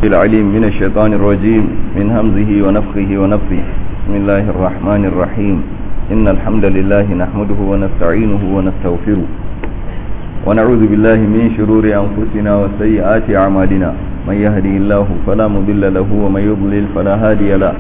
العليم من الشيطان الرجيم من همزه ونفخه ونفثه بسم الله الرحمن الرحيم إن الحمد لله نحمده ونستعينه ونستغفره ونعوذ بالله من شرور أنفسنا وسيئات أعمالنا من يهدي الله فلا مضل له ومن يضلل فلا هادي له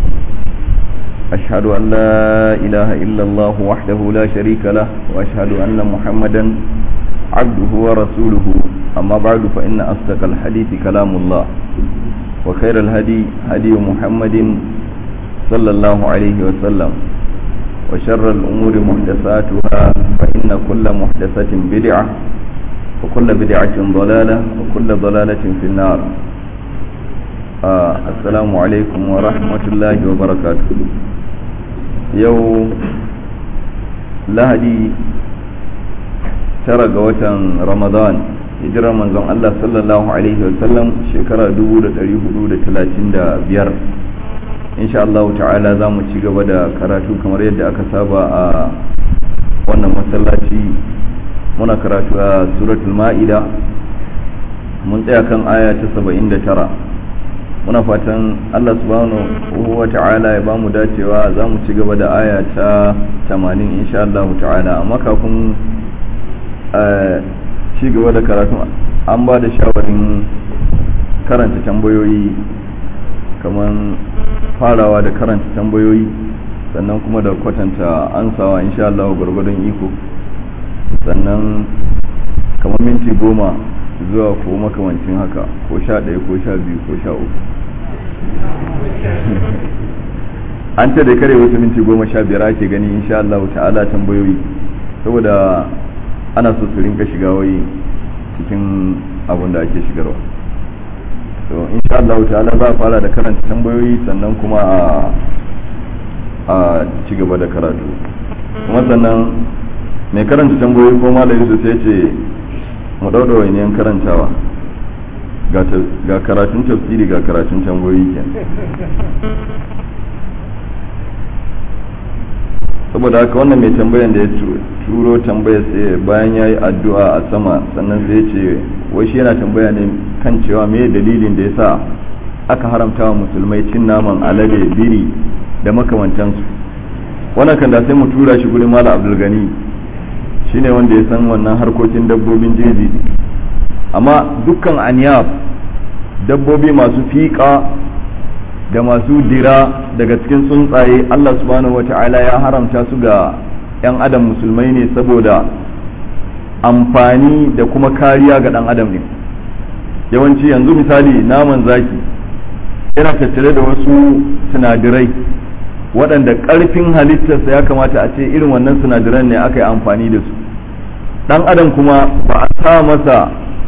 أشهد أن لا إله إلا الله وحده لا شريك له وأشهد أن محمدا عبده ورسوله أما بعد فإن أصدق الحديث كلام الله وخير الهدي هدي محمد صلى الله عليه وسلم وشر الأمور محدثاتها فإن كل محدثة بدعة وكل بدعة ضلالة وكل ضلالة في النار آه السلام عليكم ورحمة الله وبركاته يوم لهدي tara ga watan ramadan hijirar manzon Allah sallallahu alaihi wasallam shekara 1435 insha Allah ta'ala za mu ci gaba da karatu kamar yadda aka saba a wannan masallaci muna karatu a suratul ma'ida mun tsaya kan aya ta 79 muna fatan Allah subhanahu wa ta'ala ya ba mu dacewa za mu ci gaba da aya ta 80 insha Allah ta'ala amma kafin ci gaba da karatun an ba da shawarin karanta tambayoyi kamar farawa da karanta tambayoyi sannan kuma da kwatanta ansawa insha Allah gwargwadon iko sannan kamar minti goma zuwa ko makamancin haka ko sha ɗaya ko sha biyu ko sha uku an ce da kare wasu minti goma sha biyar ake gani insha Allah ta'ala tambayoyi saboda ana so su rinka shiga wai cikin abin da ake shigarwa so insha Allah ta'ala za a fara da karanta tambayoyi sannan kuma a a ci gaba da karatu kuma sannan mai karanta tambayoyi ko malam Yusuf sai ce mu dauda wainiyan karantawa ga karatun tafsiri ga karatun tambayoyi kenan saboda haka wannan mai tambayan da ya turo tambaya sai bayan ya yi addu'a a sama sannan sai ya ce wai shi yana tambaya ne kan cewa me dalilin da ya sa aka haramta wa musulmai cin naman alade biri da makamantansu wannan kan da sai mu tura shi gurin mala abdulgani shine wanda ya san wannan harkokin dabbobin jeji amma dukkan aniyab dabbobi masu fiƙa da masu dira daga cikin tsuntsaye Allah subhanahu wata'ala ya haramta su ga 'yan adam musulmai ne saboda amfani da kuma kariya ga ɗan adam ne yawanci yanzu misali naman zaki yana tattare da wasu sinadirai waɗanda ƙarfin halittarsa ya kamata a ce irin wannan sinadiran ne aka yi amfani da su ɗan adam kuma ba a sa masa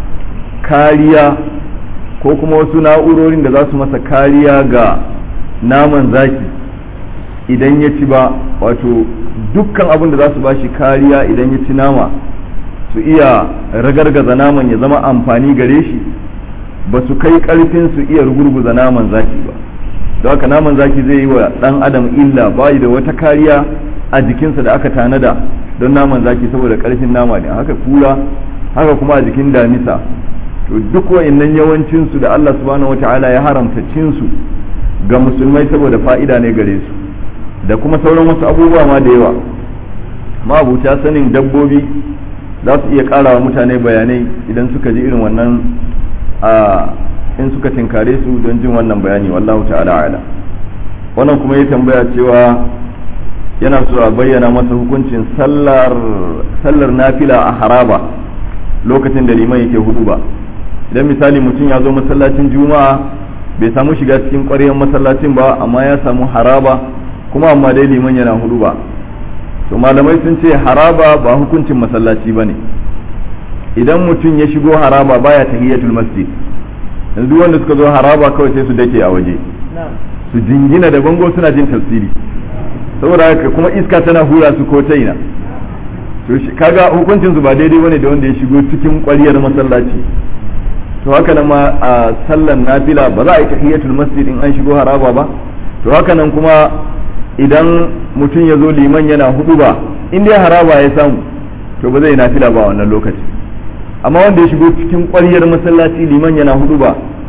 kariya ko kuma wasu na'urorin da za su masa kariya ga naman zaki idan ya ci ba wato dukkan abin da za su bashi kariya idan ya ci nama su iya ragargaza naman ya zama amfani gare shi ba su kai karfin su iya rugurguza naman zaki ba don haka naman zaki zai yi wa dan adam illa bayi da wata kariya a jikinsa da aka tanada don naman zaki saboda karfin nama ne haka kura haka kuma a jikin damisa to duk wa'annan yawancinsu da Allah subhanahu wata'ala ya haramta cinsu ga musulmai saboda fa'ida ne gare su da kuma sauran wasu abubuwa ma da yawa mabuta sanin dabbobi za su iya ƙara wa mutane bayanai idan suka ji irin wannan a in suka tinkare su don jin wannan bayani wallahu ta'ala ala wannan kuma ya tambaya cewa yana so a bayyana masa hukuncin sallar sallar nafila a haraba lokacin da liman yake hudu ba idan misali mutum ya zo masallacin juma'a bai samu shiga cikin ƙwaryen masallacin ba amma ya samu haraba kuma amma dai liman yana hudu ba to malamai sun ce haraba ba hukuncin masallaci ba ne idan mutum ya shigo haraba baya tahiyatul masjid yanzu wanda suka zo haraba kawai sai su dake a waje su jingina da bango suna jin tafsiri saboda haka kuma iska tana hura su ko ta ina to kaga hukuncin su ba daidai bane da wanda ya shigo cikin ƙwaryar masallaci to haka nan ma a sallan nafila ba za a yi tahiyatul masjid in an shigo haraba ba to haka nan kuma idan mutum ya zo liman yana hudu ba in dai haraba ya samu to ba zai nafila ba wannan lokaci amma wanda ya shigo cikin ƙwaryar masallaci liman yana hudu ba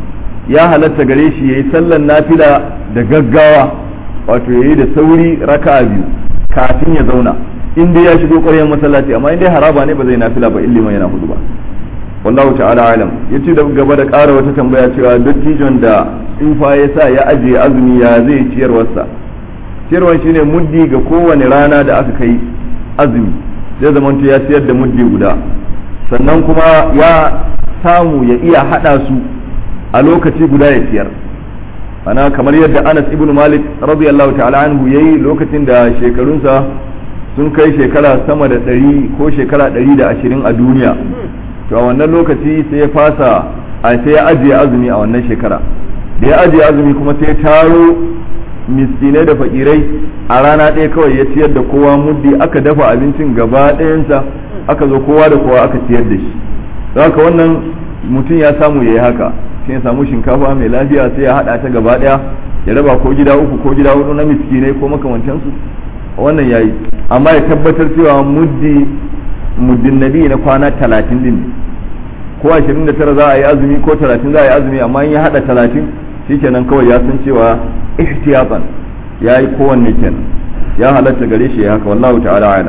ya halatta gare shi yayi sallan nafila da gaggawa wato yayi da sauri raka'a biyu kafin ya zauna in dai ya shigo ƙwaryar masallaci amma in dai haraba ne ba zai nafila ba illiman yana hudu ba wallahu ta'ala alam yace da gaba da ƙara wata tambaya cewa dattijon da tsufa ya sa ya ajiye azumi ya zai ciyarwarsa ciyarwar shine muddi ga kowane rana da aka kai azumi zai zamanto ya ciyar da muddi guda sannan kuma ya samu ya iya hada su a lokaci guda ya ciyar ana kamar yadda Anas ibn Malik radiyallahu ta'ala anhu yayi lokacin da shekarunsa sun kai shekara sama da ɗari ko shekara ɗari da ashirin a duniya to a wannan lokaci sai ya fasa a sai ya ajiye azumi a wannan shekara da ya ajiye azumi kuma sai taro miskinai da fakirai a rana ɗaya kawai ya ciyar da kowa muddi aka dafa abincin gaba ɗayansa aka zo kowa da kowa aka ciyar da shi haka wannan mutum ya samu ya yi haka sai ya samu shinkafa mai lafiya sai ya haɗa ta gaba ɗaya ya raba ko gida uku ko gida hudu na miskinai ko makamantansu wannan yayi amma ya tabbatar cewa muddi muddin nabi na kwana talatin din ko ashirin da tara za a yi azumi ko talatin za a yi azumi amma in ya hada talatin shikenan kawai ya san cewa ihtiyatan ya yi kowanne kenan ya halatta gare shi ya haka wallahu ta'ala ala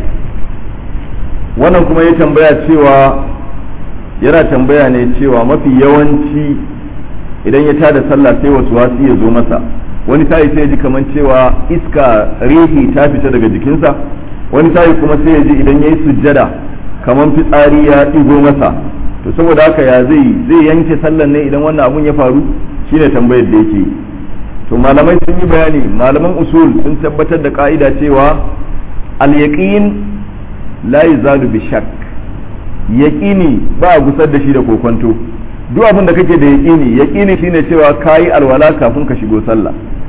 wannan kuma ya tambaya cewa yana tambaya ne cewa mafi yawanci idan ya tada sallah sai wasu wasu ya zo masa wani sa'i sai ya ji kamar cewa iska rihi ta fita daga jikinsa wani sa'i kuma sai ya ji idan ya yi sujjada kamar fitsari ya ɗigo masa to saboda haka ya zai zai yanke sallan ne idan wannan abun ya faru shine tambayar da yake to malamai sun yi bayani malaman usul sun tabbatar da ka'ida cewa al-yaqin la yazalu bi shakk yaqini ba a gusar da shi da kokonto duk abin da kake da yaqini yaqini shine cewa kayi alwala kafin ka shigo sallah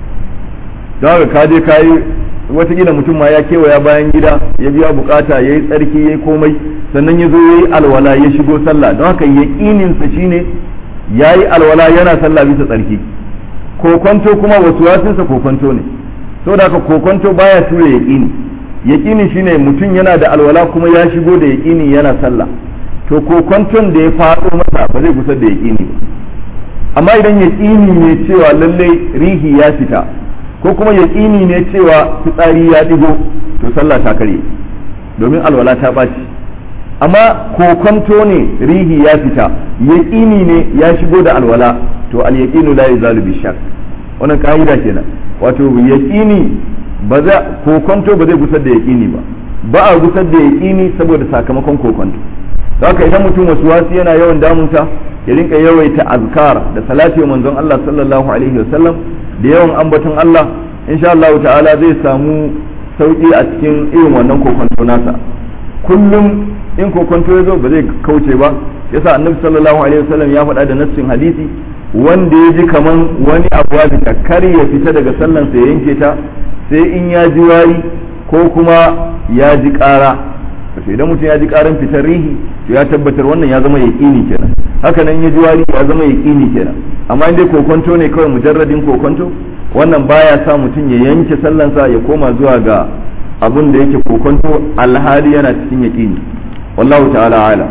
don haka ka je kayi watakila mutum ma ya kewaya bayan gida ya biya bukata ya yi tsarki ya yi komai sannan ya zo ya yi alwala ya shigo sallah don haka yaƙininsa shine ya yi alwala yana sallah bisa tsarki kokonto kuma wasu wasinsa kokonto ne saboda haka kokonto baya tura yaƙini yaƙini shine mutum yana da alwala kuma ya shigo da yaƙini yana sallah to kokonton da ya faɗo masa ba zai gusar da yaƙini ba amma idan yaƙini ne cewa lallai rihi ya fita ko kuma yaƙini ne cewa fitsari ya ɗigo to sallah ta karye domin alwala ta ɓaci amma kokonto ne rihi ya fita yaƙini ne ya shigo da alwala to al yaqinu la yazalu bi shak wannan ka'ida kenan wato yaƙini ba za kokonto ba zai gusar da yaƙini ba ba a gusar da yaƙini saboda sakamakon kokonto haka idan mutum wasu wasu yana yawan damunta ya rinka yawaita azkar da salati wa manzon Allah sallallahu alaihi wasallam da yawan ambaton Allah insha Allah ta'ala zai samu sauki a cikin irin wannan kokonto nasa kullum in kokonto ya zo ba zai kauce ba yasa annabi sallallahu alaihi wasallam ya faɗa da nassin hadisi wanda ya ji kaman wani abu ya kar ya fita daga sallan sa ya yanke ta sai in ya ji wari ko kuma ya ji ƙara to idan mutum ya ji ƙaran fitar rihi to ya tabbatar wannan ya zama yaƙini kenan haka nan ya ji wari ya zama yaƙini kenan amma in dai kokonto ne kawai mujarradin kokonto wannan baya sa mutum ya yanke sallansa ya koma zuwa ga abun da yake kokonto alhali yana cikin yaƙini wallahu ta'ala ala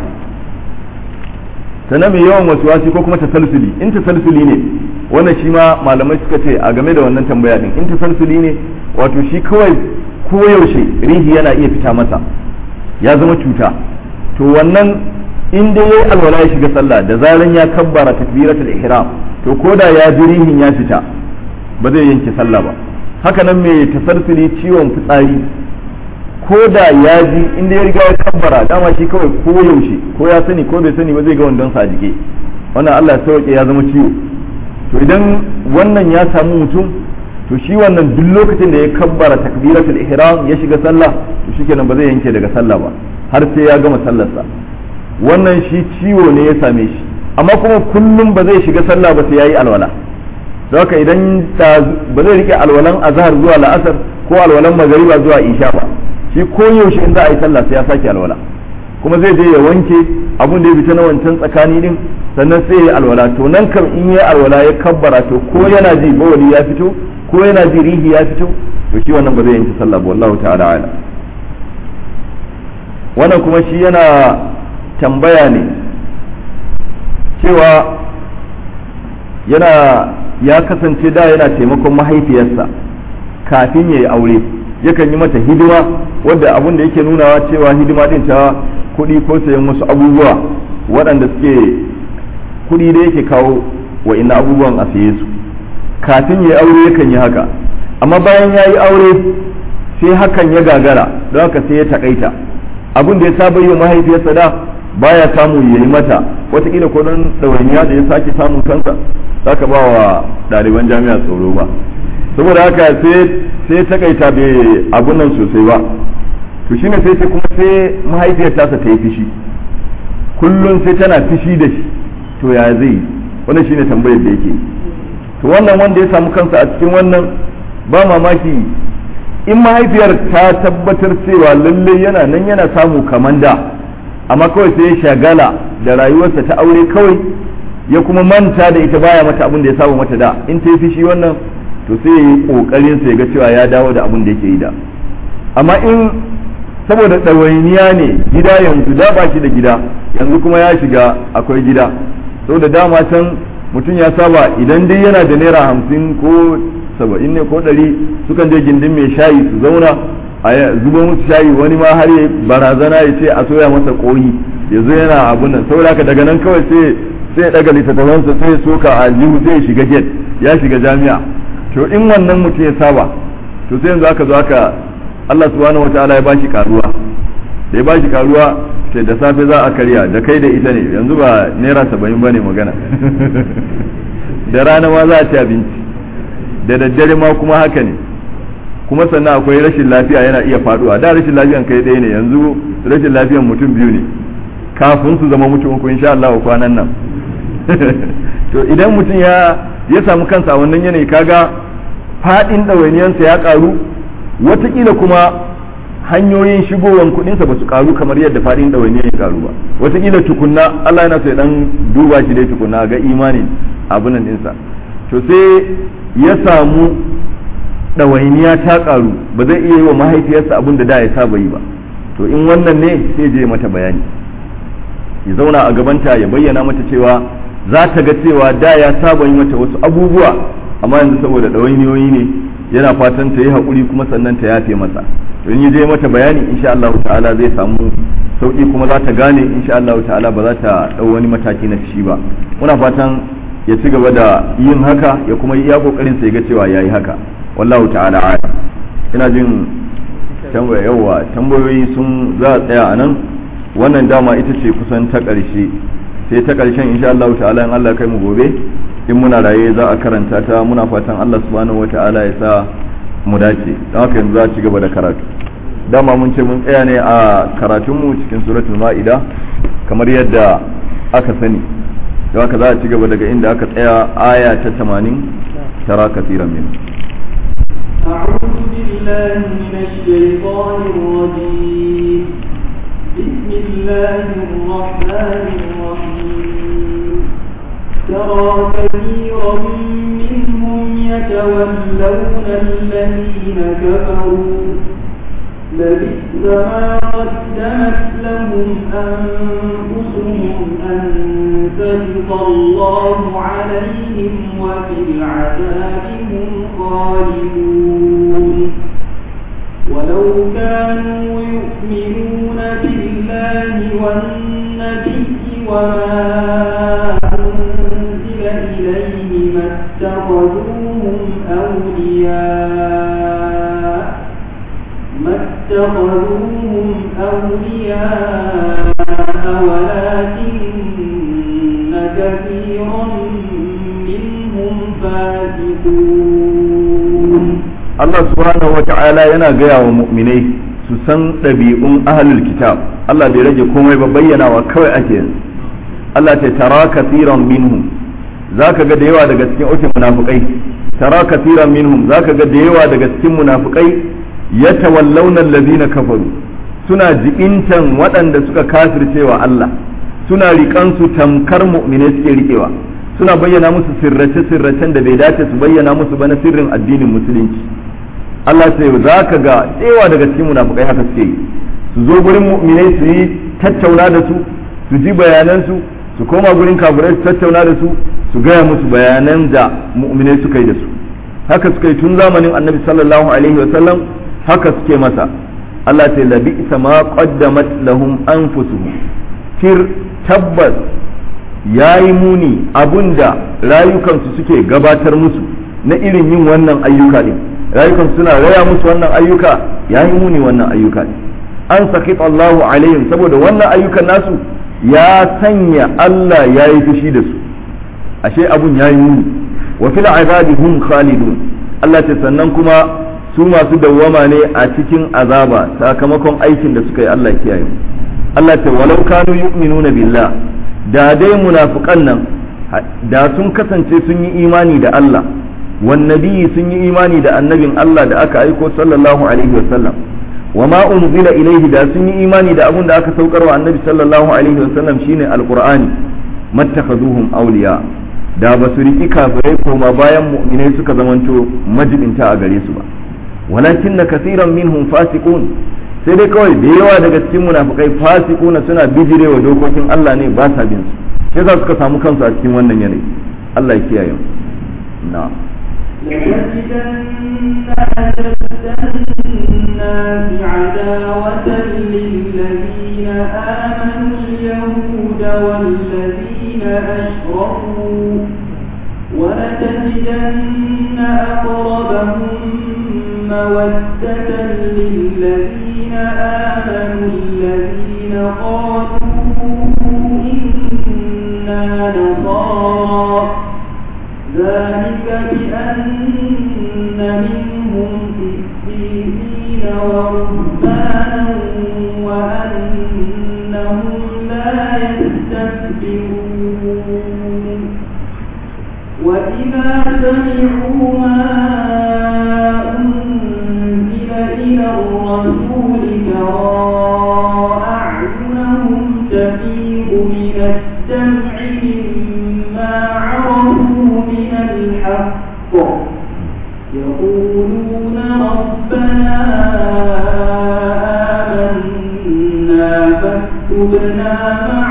sannan mai yawan wasuwasi ko kuma tasalsuli in tasalsuli ne wannan shi ma malamai suka ce a game da wannan tambaya din in tasalsuli ne wato shi kawai koyaushe rihi yana iya fita masa ya zama cuta to wannan in dai yayi alwala ya shiga sallah da zaran ya kabbara takbiratul ihram to koda ya ji rihin ya fita ba zai yanke sallah ba haka nan mai tasalsuli ciwon fitsari ko da ya ji inda ya riga ya kabbara dama shi kawai ko yaushe ko ya sani ko bai sani ba zai ga wandon sa a jike wannan Allah ya sauke ya zama ciwo to idan wannan ya samu mutum to shi wannan duk lokacin da ya kabbara takbiratul ihram ya shiga sallah to shikenan ba zai yanke daga sallah ba har sai ya gama sallarsa wannan shi ciwo ne ya same shi amma kuma kullum ba zai shiga sallah ba sai yayi alwala don haka idan ba zai rike alwalan azhar zuwa la'asar ko alwalan magariba zuwa isha ba shi ko yaushe in za a yi sallah sai ya sake alwala kuma zai je ya wanke abun da ya fita na wancan tsakani din sannan sai ya yi alwala to nan kam in ya alwala ya kabbara to ko yana ji bawali ya fito ko yana ji rihi ya fito to shi wannan ba zai yanke sallah ba wallahu ta'ala ala wannan kuma shi yana tambaya ne cewa yana ya kasance da yana taimakon mahaifiyarsa kafin ya yi aure yakan yi mata hidima wadda abin da yake nunawa cewa hidima din ta kuɗi ko sayan wasu abubuwa waɗanda suke kuɗi da yake kawo wa ina abubuwan a saye su kafin ya yi aure yakan yi haka amma bayan ya yi aure sai hakan ya gagara don haka sai ya takaita abin da ya saba yi wa mahaifiyarsa da baya samu ya yi mata watakila ko don ɗawainiya da ya sake samun kansa za ka ba wa ɗaliban jami'a tsoro ba saboda haka sai takaita bai abun nan sosai ba to shine sai sai kuma sai mahaifiyar tasa ta yi fishi kullum sai tana fishi da shi to ya zai yi wannan shine tambayar da yake to wannan wanda ya samu kansa a cikin wannan ba mamaki in mahaifiyar ta tabbatar cewa lalle yana nan yana samu kaman da amma kawai sai ya shagala da rayuwarsa ta aure kawai ya kuma manta da ita baya mata abin da ya saba mata da in ta yi fishi wannan to sai ya yi kokarin sa ya ga cewa ya dawo da abin da yake yi da amma in saboda ɗawainiya ne gida yanzu da ba shi da gida yanzu kuma ya shiga akwai gida saboda dama can mutum ya saba idan dai yana da naira hamsin ko saba'in ne ko ɗari sukan je gindin mai shayi su zauna a zuba musu shayi wani ma har ya barazana ya ce a soya masa koyi ya zo yana abun nan saboda haka daga nan kawai sai sai ya daga littattafansa sai ya soka a jihu sai ya shiga gate ya shiga jami'a to in wannan mutum ya saba to sai yanzu aka zo aka Allah subhanahu wataala ya bashi karuwa da ya bashi karuwa sai da safe za a karya da kai da ita ne yanzu ba naira saba'in ba ne magana da rana ma za a ci abinci da daddare ma kuma haka ne kuma sannan akwai rashin lafiya yana iya faduwa da rashin lafiyan kai ɗaya ne yanzu rashin lafiyan mutum biyu ne kafin su zama mutum uku insha Allah kwanan nan to idan mutum ya ya samu kansa a wannan yanayi kaga fadin ɗawainiyansa ya karu watakila kuma hanyoyin shigowar kuɗinsa ba su karu kamar yadda fadin ɗawainiyan ya karu ba watakila tukunna Allah yana so ya dan duba shi dai tukunna ga imanin abunan ɗinsa to sai ya samu ɗawainiya ta ƙaru ba zai iya yi wa mahaifiyarsa abin da da ya saba yi ba to in wannan ne sai je mata bayani ya zauna a gabanta ya bayyana mata cewa za ta ga cewa da ya saba yi mata wasu abubuwa amma yanzu saboda ɗawainiyoyi ne yana fatan ta yi haƙuri kuma sannan ta yafe masa to in je mata bayani insha Allah ta'ala zai samu sauki kuma za ta gane insha Allah ta'ala ba za ta ɗau wani mataki na shi ba muna fatan ya ci gaba da yin haka ya kuma iya kokarin sa ya ga cewa yayi haka wallahu ta'ala a'lam ina jin tambaya yawa tambayoyi sun za a tsaya anan wannan dama ita ce kusan ta ƙarshe sai ta ƙarshen insha Allah ta'ala in Allah kai mu gobe in muna raye za a karanta ta muna fatan Allah subhanahu wata'ala ya sa mu dace don haka yanzu za a ci gaba da karatu dama mun ce mun tsaya ne a karatunmu cikin suratul ma'ida kamar yadda aka sani don haka za a ci gaba daga inda aka tsaya aya ta 80 tara kafiran min أعوذ بالله من الشيطان الرجيم بسم الله الرحمن الرحيم ترى كثيرا منهم يتولون الذين كفروا لبئس ما قدمت لهم أنفسهم أن سخط الله عليهم وفي العذاب هم خالدون ولو كانوا يؤمنون بالله والنبي وما أنزل إليه ما اتخذوهم أولياء ما اتخذوهم أولياء ولكن كثيرا منهم فاسقون Allah subhanahu wa ta'ala yana gaya wa mu'minai su san ɗabi'un ahlul kitab Allah bai rage komai ba bayyanawa kawai ake yanzu Allah ta tara kathiran minhum zaka ga da yawa daga cikin ukin munafikai tara kathiran minhum zaka ga da yawa daga cikin munafikai yatawallawna allazina kafaru suna jibintan waɗanda suka kafircewa Allah suna riƙan su tamkar mu'minai suke riƙewa suna bayyana musu sirrace-sirracen da bai dace su bayyana musu ba na sirrin addinin musulunci Allah sai za ka ga tsewa daga cikin munafukai haka suke yi su zo gurin mu'minai su yi tattauna da su su ji bayanansu su koma gurin kafirai su tattauna da su su gaya musu bayanan da mu'minai suka yi da su haka suka yi tun zamanin annabi sallallahu alaihi wa sallam haka suke masa Allah ta labi ma qaddamat lahum anfusuhum tir tabbas yayi muni abunda rayukansu suke gabatar musu na irin yin wannan ayyuka din rayukan suna raya musu wannan ayyuka yayi muni wannan ayyuka din an sakit Allahu alaihim saboda wannan ayyukan nasu ya sanya Allah ya yi fushi da su ashe abun ya yi muni wa fil azabi hum khalidun Allah ce sannan kuma su masu dawwama ne a cikin azaba sakamakon aikin da suka yi Allah kiyaye Allah ce walau kanu yu'minuna billah da dai munafiqan nan da sun kasance sun yi imani da Allah wan nabiyyi sun yi imani da annabin Allah da aka aiko sallallahu alaihi wasallam وما أنزل إليه دا سني إيماني دا أبون دا أكا سوكر النبي صلى الله عليه وسلم شين القرآن ما اتخذوهم أولياء دا بسرقي كافرين وما بايا مؤمنين سكا زمانتو مجد انتا أغريسوا ولكن كثيرا منهم فاسقون sai dai kawai da yawa daga cikin munafikai fasikuna suna bijire wa dokokin Allah ne ba sa bin su sai za suka samu kansu a cikin wannan yanayi Allah ya kiyaye mu na'am لتجدن أشد الناس عداوة للذين آمنوا اليهود والذين أشركوا ولتجدن أقربهم مودة للذين آمنوا الذين قالوا إنا نصارى ذلك بأن منهم قسيسين ورهبانا وأنهم لا يستكبرون وإذا سمعوا ما أنزل إلى الرسول ترى أعينهم تفيض من الدمع مما عرفوا من الحق يقولون ربنا آمنا فاكتبنا مع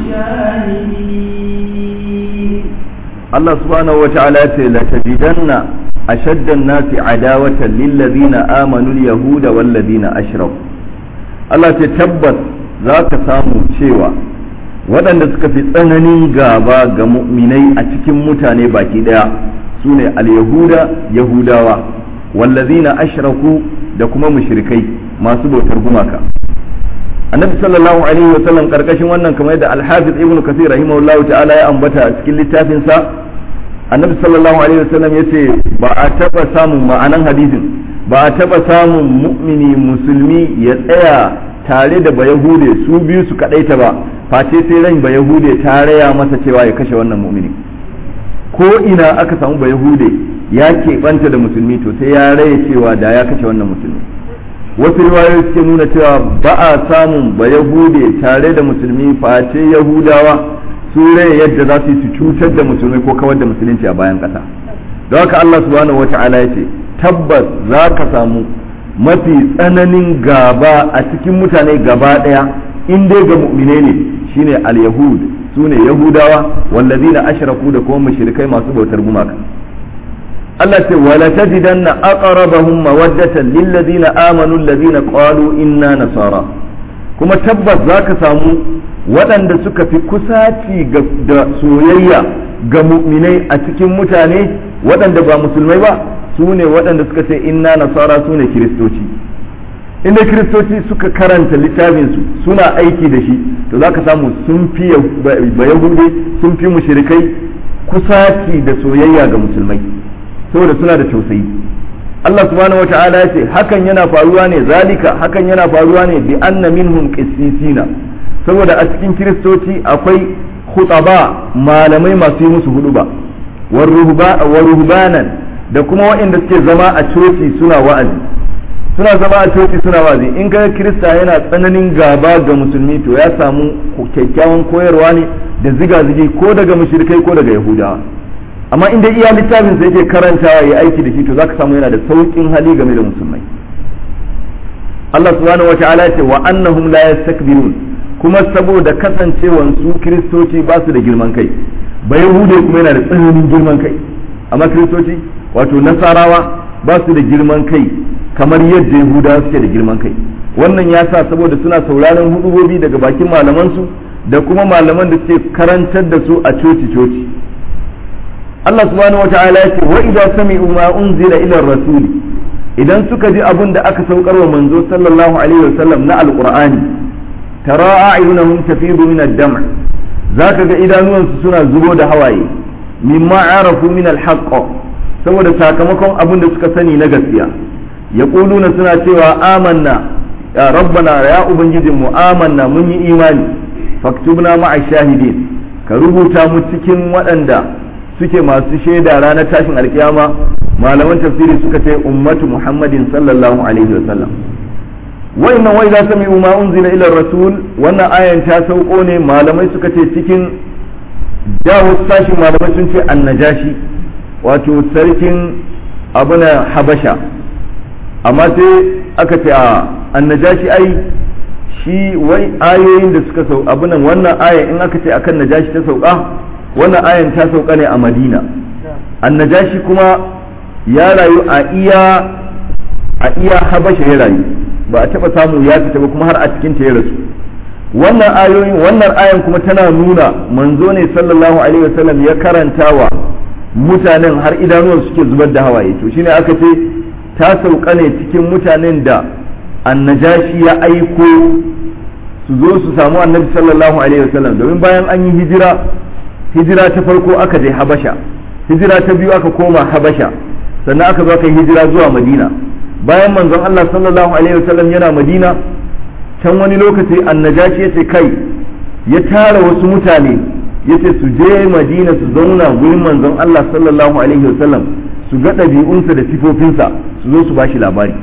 الشاهدين Allah subhanahu wa ta'ala ce la tajidanna ashaddan nasi adawatan lil ladina amanu al yahuda wal ladina ashraku Allah ce tabbas za ka samu cewa waɗanda suka fi tsananin gaba ga mu'minai a cikin mutane baki daya sune al yahuda yahudawa wal ladina ashraku da kuma mushrikai masu bautar gumaka annabi sallallahu alaihi wa sallam karkashin wannan kamar yadda al-hafiz ibn kathir rahimahullahu ta'ala ya ambata a cikin littafin sa annabi sallallahu alaihi wa sallam yace ba a taba samun ma'anan hadisin ba a taba samun mu'mini musulmi ya tsaya tare da bayahude su biyu su kadaita ba face sai ran bayahude ta raya masa cewa ya kashe wannan mu'mini ko ina aka samu bayahude ya keɓanta da musulmi to sai ya raya cewa da ya kashe wannan musulmi wasu riwayoyi suke nuna cewa ba a samun ba yahude tare da musulmi face yahudawa su rai yadda za su yi su cutar da musulmi ko kawar da musulunci a bayan ƙasa don haka Allah subhanahu wa ta'ala ya ce tabbas za ka samu mafi tsananin gaba a cikin mutane gaba ɗaya in dai ga mu'mine ne shine al-yahud su ne yahudawa wallazina ashraku da kuma mushrikai masu bautar gumaka Allah ce wala tajidanna aqrabahum mawaddatan lil ladina amanu alladhina qalu inna nasara kuma tabbas zaka samu waɗanda suka fi kusaci da soyayya ga mu'minai a cikin mutane waɗanda ba musulmai ba su ne waɗanda suka ce inna nasara su ne kiristoci inda kiristoci suka karanta littafinsu suna aiki da shi to zaka samu sun fi bayahude sun fi mushrikai kusaci da soyayya ga musulmai saboda suna da tausayi Allah subhanahu wa ta'ala ya ce hakan yana faruwa ne zalika hakan yana faruwa ne bi anna minhum qissisina saboda a cikin kiristoci akwai khutaba malamai masu yi musu huduba wa ruhbanan da kuma waɗanda suke zama a coci suna wa'azi suna zama a coci suna wa'azi in ga kirista yana tsananin gaba ga musulmi to ya samu kyakkyawan koyarwa ne da ziga-zigi ko daga mushrikai ko daga yahudawa amma inda iya littafin sa yake karantawa ya aiki da shi to zaka samu yana da saukin hali game da musulmai Allah subhanahu wa ta'ala ce wa annahum la yastakbirun kuma saboda kasancewan su kiristoci ba su da girman kai ba yahude kuma yana da tsananin girman kai amma kiristoci wato nasarawa ba su da girman kai kamar yadda yahudawa suke da girman kai wannan ya sa saboda suna sauraron hudubobi daga bakin malamansu da kuma malaman da suke karantar da su a coci-coci Allah subhanahu wa ta'ala ya ce wa idza sami'u ma unzila ila rasuli idan suka ji abin da aka saukar wa manzo sallallahu alaihi wasallam na alqur'ani tara a'yunahum tafidu min ad-dam' zaka ga idanuwansu suna zubo da hawaye mimma arafu min al-haqq saboda sakamakon abin da suka sani na gaskiya yaquluna suna cewa amanna ya rabbana ya ubangijinmu amanna mun yi imani faktubna ma'a shahidin ka rubuta mu cikin waɗanda suke masu shaida ranar tashin alkiyama malaman tafsiri suka ce ummatu muhammadin sallallahu alaihi wasallam wannan wai za sami ma unzila ila rasul wannan ayan ta sauko ne malamai suka ce cikin dawo sashin malamai sun ce annajashi wato sarkin abuna habasha amma sai aka ce a annajashi ai shi wai ayoyin da suka sau abunan wannan aya in aka ce akan najashi ta sauka wannan ayan ta sauka ne a madina annajashi kuma ya rayu a iya a iya habasha ya rayu ba a taba samu ya fita ba kuma har a cikin ta ya rasu wannan ayoyin wannan ayan kuma tana nuna manzo ne sallallahu alaihi wasallam ya karantawa mutanen har idanuwan suke zubar da hawaye to shine aka ce ta sauka ne cikin mutanen da annajashi ya aiko su zo su samu annabi sallallahu alaihi wasallam domin bayan an yi hijira hijira ta farko aka je habasha hijira ta biyu aka koma habasha sannan aka zo aka yi hijira zuwa madina bayan manzon Allah sallallahu alaihi wasallam yana madina can wani lokaci annajashi ya ce kai ya tara wasu mutane ya ce su je madina su zauna gurin manzon Allah sallallahu alaihi wasallam su ga ɗabi'unsa da sifofinsa su zo su bashi labari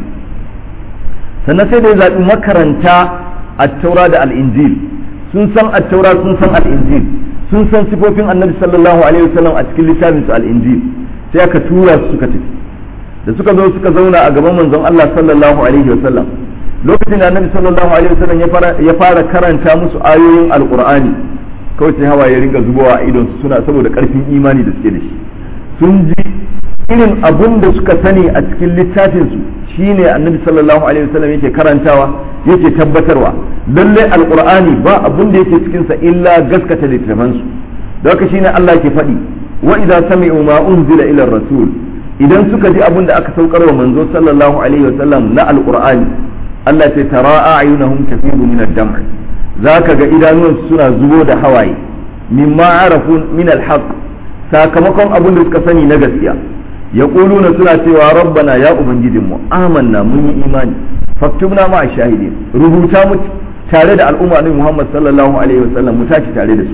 sannan sai da ya zaɓi makaranta attaura da al'injil sun san attaura sun san al'injil sun san sifofin annabi sallallahu alaihi wasallam a cikin littafin su al'injil sai aka tura su suka tafi da suka zo suka zauna a gaban manzon Allah sallallahu alaihi wasallam lokacin da annabi sallallahu alaihi wasallam ya fara karanta musu ayoyin alqur'ani kawai sai hawa ya ringa zubowa a idon su suna saboda karfin imani da suke da shi sun ji irin abun da suka sani a cikin littafin su shine annabi sallallahu alaihi wasallam yake karantawa yake tabbatarwa lalle alqur'ani ba abun da yake cikin sa illa gaskata littafan su da haka shine Allah ke faɗi wa idza sami'u ma unzila ila rasul idan suka ji abun da aka saukar wa manzo sallallahu alaihi wasallam na alqur'ani Allah ce tara a'yunahum tafidu min ad-dam' zaka ga idanuwansu suna zubo da hawaye mimma arafu min al-haqq sakamakon abun da suka sani na gaskiya yaquluna suna cewa rabbana ya ubangijinmu amanna mun yi imani faktubna ma shahidin rubuta mu tare da al'umma ne Muhammad sallallahu alaihi wasallam mu tashi tare da su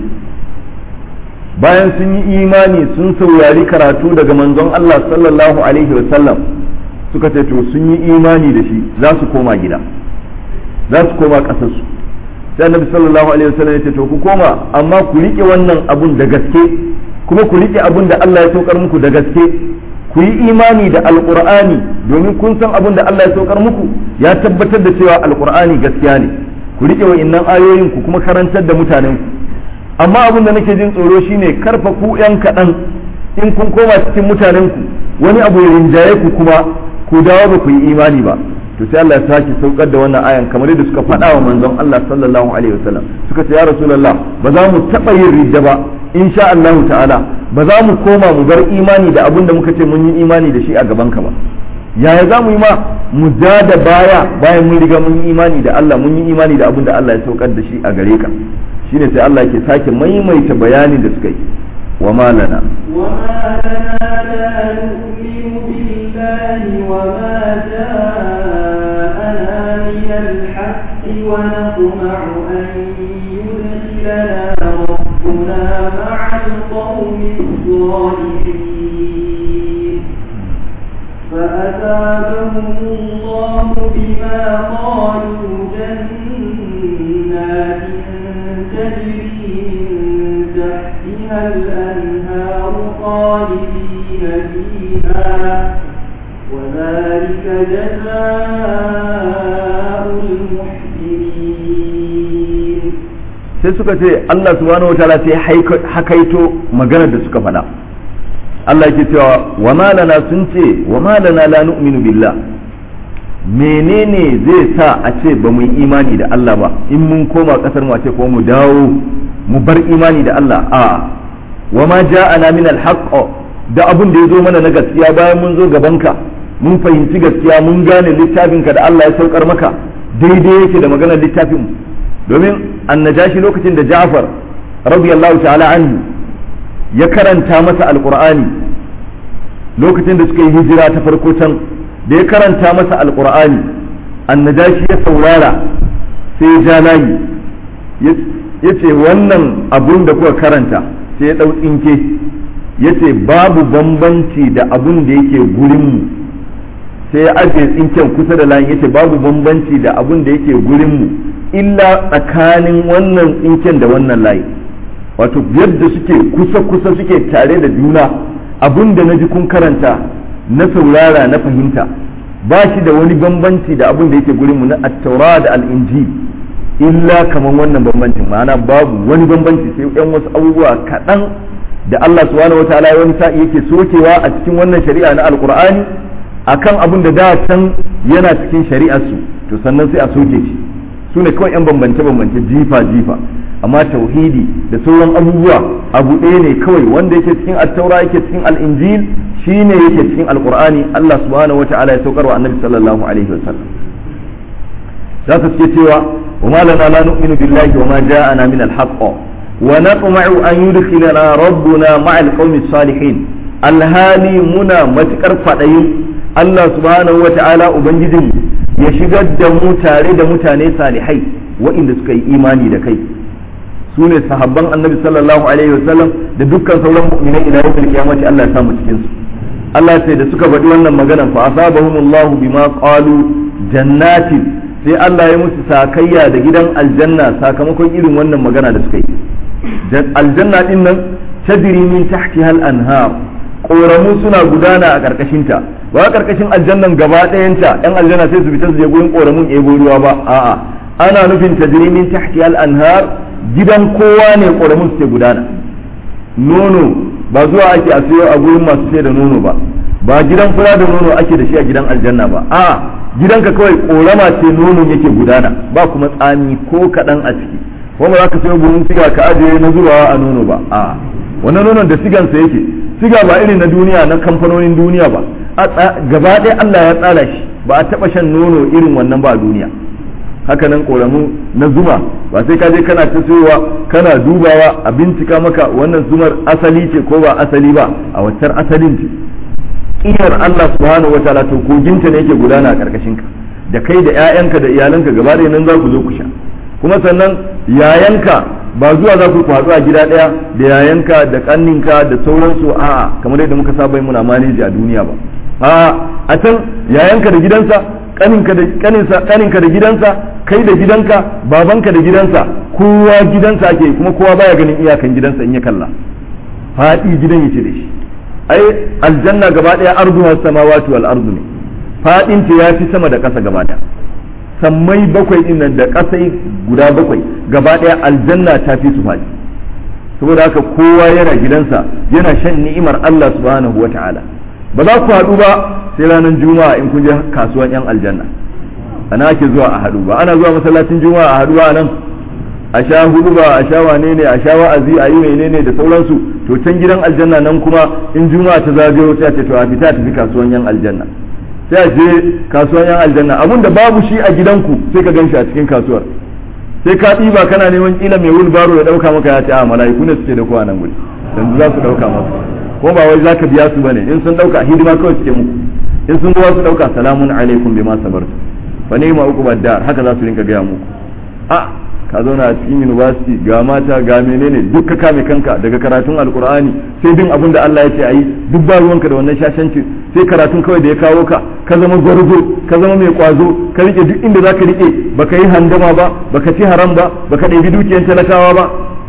bayan sun yi imani sun saurari karatu daga manzon Allah sallallahu alaihi wasallam suka ce to sun yi imani da shi za su koma gida za su koma ƙasarsu sai annabi sallallahu alaihi wasallam ya ce to ku koma amma ku rike wannan abun da gaske kuma ku rike abun da Allah ya saukar muku da gaske ku yi imani da alqur'ani domin kun san abun da Allah ya saukar muku ya tabbatar da cewa alqur'ani gaskiya ne ku rike wa'innan ayoyin ku kuma karantar da mutanen ku amma abun da nake jin tsoro shine karfa ku yan kaɗan in kun koma cikin mutanen ku wani abu ya rinjaye ku kuma ku dawo ba ku yi imani ba to sai Allah ya sake saukar da wannan ayan kamar yadda suka faɗa wa manzon Allah sallallahu alaihi wasallam suka ce ya rasulullah ba za mu taɓa yin ridda ba insha Allah ta'ala ba za mu koma mu bar imani da abin da muka ce mun yi imani da shi a gaban ka ba yaya za mu yi ma mu ja da baya bayan mun riga mun yi imani da Allah mun yi imani da abin da Allah ya saukar da shi a gare ka shine sai Allah ke sake maimaita bayanin da suka yi wa ma lana وما لنا لا نؤمن بالله وما جاءنا من الحق ونطمع أن يدخلنا ربنا مع القوم الصالحين فأثابهم الله بما قالوا جنات تجري من تحتها الأنهار خالدين فيها وذلك جزاء المحسنين sai suka ce Allah subhanahu wataala sai hakaito maganar da suka faɗa Allah yake cewa wa malana sun ce wa malana la nu'minu billah menene zai sa a ce ba mu yi imani da Allah ba in mun koma kasar mu a ce ko mu dawo mu bar imani da Allah a wa ma ja'ana min al-haqq da abun da ya zo mana na gaskiya bayan mun zo gabanka mun fahimci gaskiya mun gane littafinka da Allah ya saukar maka daidai yake da maganar littafin mu domin annajashi lokacin da Ja'far radiyallahu ta'ala anhu ya karanta masa alqur'ani lokacin da suka yi hijira ta farko can da ya karanta masa alqur'ani annajashi ya saurara sai ya ja layi ya ce wannan abun da kuka karanta sai ya ɗau tsinke ya ce babu bambanci da abun da yake gurinmu sai ya ajiye tsinken kusa da layin ya ce babu bambanci da abun da yake gurinmu illa tsakanin wannan tsinken da wannan layi wato yadda suke kusa-kusa suke tare da juna abun da na ji kun karanta na saurara na fahimta ba shi da wani bambanci da abun da yake gurinmu na attaura da al'inji illa kamar wannan bambancin ma'ana babu wani bambanci sai yan wasu abubuwa kaɗan da Allah subhanahu wataala wani sa'i yake sokewa a cikin wannan shari'a na alqur'ani akan abun da da can yana cikin shari'ar su to sannan sai a soke shi su ne kawai yan bambance bambance jifa jifa amma tauhidi da sauran abubuwa abu ɗaya ne kawai wanda yake cikin attaura yake cikin al'injil shine yake cikin alqur'ani Allah subhanahu wataala ya saukar wa annabi sallallahu alaihi wasallam za su ce cewa wa ma lana la nu'minu billahi wa ma ja'ana min al-haqq wa natma'u an yudkhilana rabbuna ma'a al-qaumi salihin alhali muna matukar fadayin Allah subhanahu wa ta'ala ubangijin ya shigar da mu tare da mutane salihai waɗanda suka yi imani da kai su ne sahabban annabi sallallahu alaihi wasallam da dukkan sauran mu'minai ila yawmil qiyamati Allah ya samu cikin su Allah sai da suka faɗi wannan maganan fa asabahumullahu bima qalu jannatin sai Allah ya musu sakayya da gidan aljanna sakamakon irin wannan magana da suka yi aljanna din nan tadri min tahtiha al-anhar koramu suna gudana a karkashin ta ba karkashin aljannan gaba ɗayanta yan aljanna sai su fita su je gurin koramun ebo ruwa ba a'a ana nufin tadri min tahtiha al-anhar gidan kowa ne koramun suke gudana nono ba zuwa ake a siyo a gurin masu sai da nono ba ba gidan fura da nono ake da shi a gidan aljanna ba a'a gidanka kawai korama ce nonon yake gudana ba kuma tsami ko kaɗan a ciki kuma za ka sayo buhun siga ka ajiye na zubawa a nono ba a wannan nonon da sigansa yake siga ba irin na duniya na kamfanonin duniya ba gaba ɗaya Allah ya tsara shi ba a taɓa shan nono irin wannan ba a duniya haka nan ƙoramu na zuma ba sai ka je kana ta sayowa kana dubawa a bincika maka wannan zumar asali ce ko ba asali ba a waccar asalin ce ƙiyar Allah subhanahu wa ta'ala to koginta ne yake gudana a ƙarƙashin ka da kai da ƴaƴanka da iyalanka gaba ɗaya nan za ku zo ku sha kuma sannan yayanka ba zuwa za ku haɗu a gida ɗaya da yayanka da ƙanninka da sauransu a'a kamar yadda muka saba muna maneji a duniya ba a a can yayanka da gidansa ƙaninka da ƙaninsa ƙaninka da gidansa kai da gidanka babanka da gidansa kowa gidansa ake kuma kowa baya ganin iyakan gidansa in ya kalla faɗi gidan yace da shi ai aljanna gaba daya arduha samawati wal ardu ne fadin ta yafi sama da ƙasa gaba daya sammai bakwai din nan da ƙasai guda bakwai gaba daya aljanna ta fi su fadi saboda haka kowa yana gidansa yana shan ni'imar Allah subhanahu wata'ala ba za ku haɗu ba sai ranar juma'a in kun je kasuwan yan aljanna ana ake zuwa a haɗu ba ana zuwa masallacin juma'a a haɗu ba nan a sha hudu ba a sha wane ne a sha wa'azi a yi menene da sauransu to can gidan aljanna nan kuma in juma'a ta zagayo sai a ce to a fita tafi kasuwan yan aljanna sai a je kasuwan yan aljanna abun da babu shi a gidanku sai ka gan shi a cikin kasuwar sai ka ɗiba kana neman kila mai wulbaro ya ɗauka maka ya ce a mala'iku ne suke da kowa nan guri yanzu za su ɗauka maka ko ba wai za ka biya su bane in sun ɗauka hidima kawai suke muku in sun zuwa su ɗauka salamun alaikum bima sabartu fa ni'ma uqbad dar haka za su rinka gaya muku a ka zauna a cikin university ga mata ga menene duk ka kame kanka daga karatun alkur'ani sai bin abin da Allah ya ce ayi duk ba ruwanka da wannan shashanci sai karatun kawai da ya kawo ka ka zama gwarzo ka zama mai kwazo ka rike duk inda zaka rike baka yi handama ba baka ci haram ba baka ɗebi dukiyar talakawa ba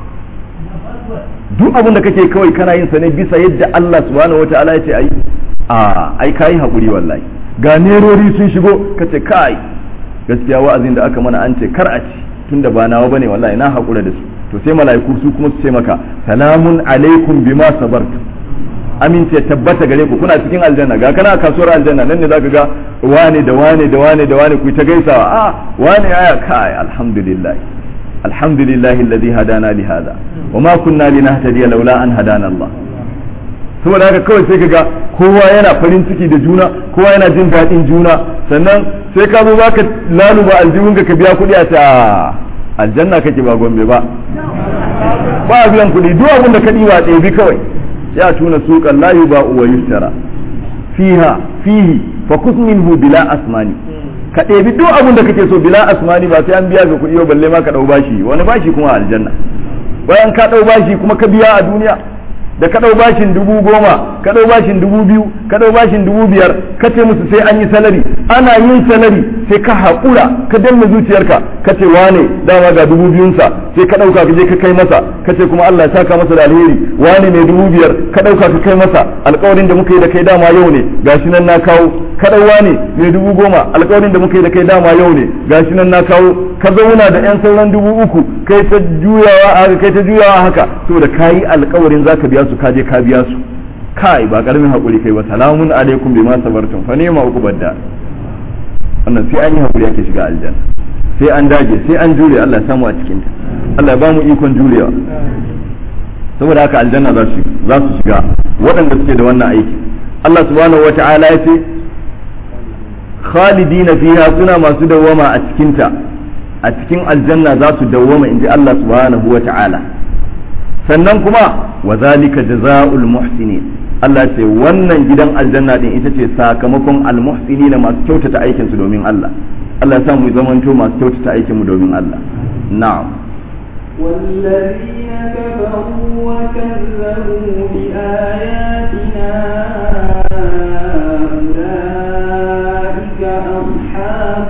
duk abin da kake kawai kana yin sa ne bisa yadda Allah subhanahu wataala ya ce ayi a ai kai hakuri wallahi ga nerori sun shigo kace kai gaskiya wa'azin da aka mana an ce kar a ci tunda ba nawa bane wallahi na hakura da su to sai mala'iku su kuma su ce maka salamun alaikum bima sabartum amince tabbata gare ku kuna cikin aljanna ga kana kasuwar aljanna nan ne zaka ga wane da wane da wane da wane ku ta gaisawa a wane aya kai alhamdulillah alhamdulillah alladhi hadana li hada wa ma kunna linahtadiya laula an hadana Allah saboda haka kawai sai kaga kowa yana farin ciki da juna kowa yana jin daɗin juna sannan sai ka zo baka laluba aljihunka ka biya kuɗi a ta aljanna kake ba gombe ba ba biyan kuɗi duk abin da ka ɗiba ɗebi kawai ya tuna suqan la yuba'u wa yushtara fiha fihi fa kus minhu bila asmani ka ɗebi duk abin da kake so bila asmani ba sai an biya ga kuɗi ba balle ma ka ɗau bashi wani bashi kuma a aljanna bayan ka ɗau bashi kuma ka biya a duniya da ka ɗau bashin dubu goma ka ɗau bashin dubu biyu ka ɗau bashin dubu biyar ka ce musu sai an yi salari ana yin salari sai ka haƙura ka danna zuciyarka ka ce wane dama ga dubu biyunsa sai ka ɗauka ka je ka kai masa ka ce kuma Allah ya saka masa da alheri wane mai dubu biyar ka ɗauka ka kai masa alƙawarin da muka yi da kai dama yau ne gashi nan na kawo ka ɗau wane mai dubu goma alƙawarin da muka yi da kai dama yau ne gashi nan na kawo ka zauna da yan sauran dubu uku kai ta juyawa haka kai ta juyawa haka saboda kayi alƙawarin zaka biya su ka je ka biya su kai ba karamin hakuri kai ba salamun alaikum bima sabartum fa ni'ma uqbadda wannan sai an yi hakuri ake shiga aljanna sai an dage sai an jure Allah ya samu a cikin ta Allah ya ba mu ikon jurewa saboda haka aljanna za su za su shiga waɗanda suke da wannan aiki Allah subhanahu wata'ala ya ce khalidina fiha suna masu dawwama a cikin ta a cikin aljanna za su dawwama inji Allah subhanahu wata'ala sannan kuma wa zalika jazaa'ul muhsinin Allah ce wannan gidan aljanna din ita ce sakamakon almuhsinin masu kyautata aikin su domin Allah Allah ya sa mu zamanto masu kyautata aikin mu domin Allah na'am والذين كفروا وكذبوا بآياتنا أولئك أصحاب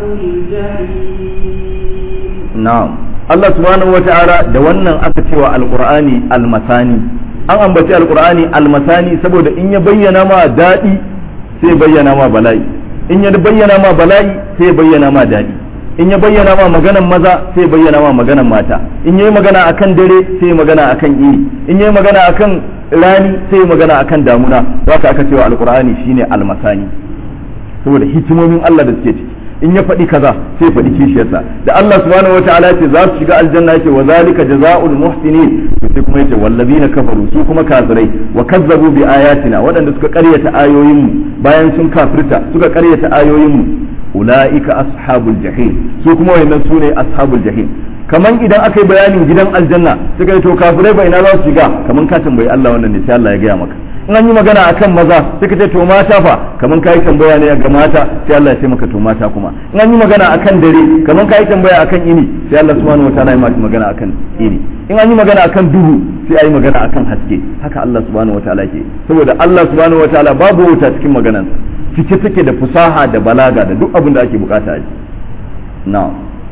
الجحيم na'am Allah subhanahu wa ta'ala da wannan aka cewa alqur'ani almasani an ambaci alqur'ani almasani saboda in ya bayyana ma daɗi sai bayyana ma bala'i in ya bayyana ma bala'i sai bayyana ma daɗi in ya bayyana ma maganan maza sai bayyana ma maganan mata in yayi magana akan dare sai magana akan iri in yayi magana akan rani sai magana akan damuna haka aka cewa alqur'ani shine almasani saboda hikimomin Allah da suke ciki in ya faɗi kaza sai faɗi kishiyarsa da Allah subhanahu wa ta'ala ce za su shiga aljanna yake wa zalika jazaa'ul muhsinin to sai kuma yace wallazina kafaru su kuma kafirai wa kazzabu bi ayatina waɗanda suka ƙaryata ayoyin mu bayan sun kafirta suka ƙaryata ayoyin mu ulaika ashabul jahim su kuma wayannan su ne ashabul jahim kaman idan aka yi bayanin gidan aljanna suka yi to kafirai ba ina za su shiga kaman ka tambayi Allah wannan ne sai Allah ya gaya maka in an yi magana akan maza suka ce to mata fa kaman kai tambaya ne ga mata sai Allah ya ce maka to mata kuma in an yi magana akan dare kaman kai tambaya akan ini sai Allah subhanahu wataala ya maka magana akan ini in an yi magana akan duhu sai ayi magana akan haske haka Allah subhanahu wataala ke saboda Allah subhanahu wataala babu wuta cikin maganarsa cike take da fusaha da balaga da duk abin da ake bukata a ji na'am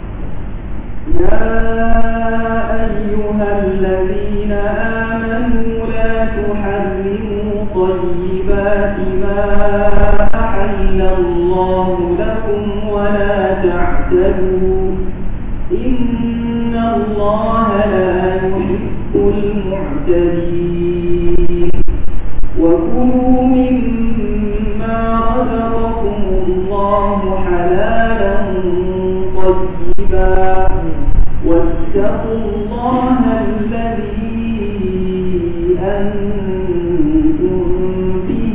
يا أيها الذين آمنوا لا تحرموا طيبات ما أحل الله لكم ولا تعتدوا إن الله لا يحب المعتدين وكلوا مما رزقكم الله حلالا طيبا واتقوا الله الذي أنتم به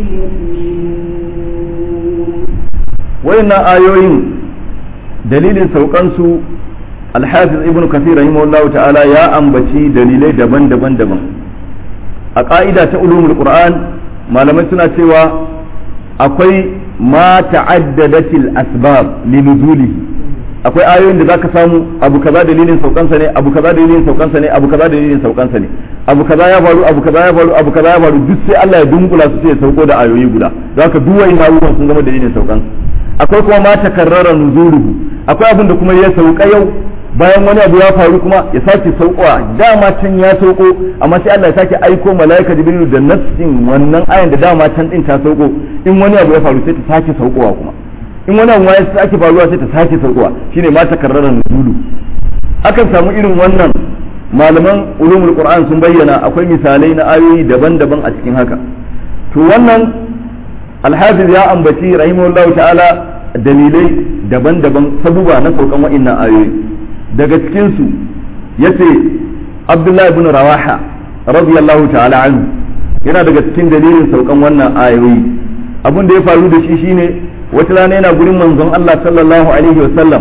مؤمنون wayannan ayoyin dalilin saukansu alhafiz ibn kathir rahimahullahu ta'ala ya ambaci dalilai daban-daban daban a ƙa'ida ta ulumul qur'an malamai suna cewa akwai ma ta'addadatil asbab linuzulihi akwai ayoyin da zaka samu abu kaza dalilin saukansa ne abu kaza dalilin saukansa ne abu kaza dalilin saukansa ne abu kaza ya faru abu kaza ya faru abu kaza ya faru duk sai Allah ya dunkula su sai ya sauko da ayoyi guda zaka duk wayin abubuwan sun zama dalilin saukansa akwai kuma ma takarrara nuzuluhu akwai abin da kuma ya sauka yau bayan wani abu ya faru kuma ya sake saukowa dama can ya sauko amma sai Allah ya sake aiko malaika jibrilu da nassin wannan ayan da dama can din ta sauko in wani abu ya faru sai ta sake saukowa kuma in wani abu ya sake faruwa sai ta sake saukowa shine ma takarrara nuzulu akan samu irin wannan malaman ulumul qur'an sun bayyana akwai misalai na ayoyi daban-daban a cikin haka to wannan alhafiz ya ambaci rahimahullahu ta'ala dalilai daban-daban sabuba na saukan wa'annan ayoyi daga cikin su yace abdullahi ibn rawaha radiyallahu ta'ala anhu yana daga cikin dalilin saukan wannan ayoyi abin da ya faru da shi shine wata rana yana gurin manzon Allah sallallahu alaihi wa sallam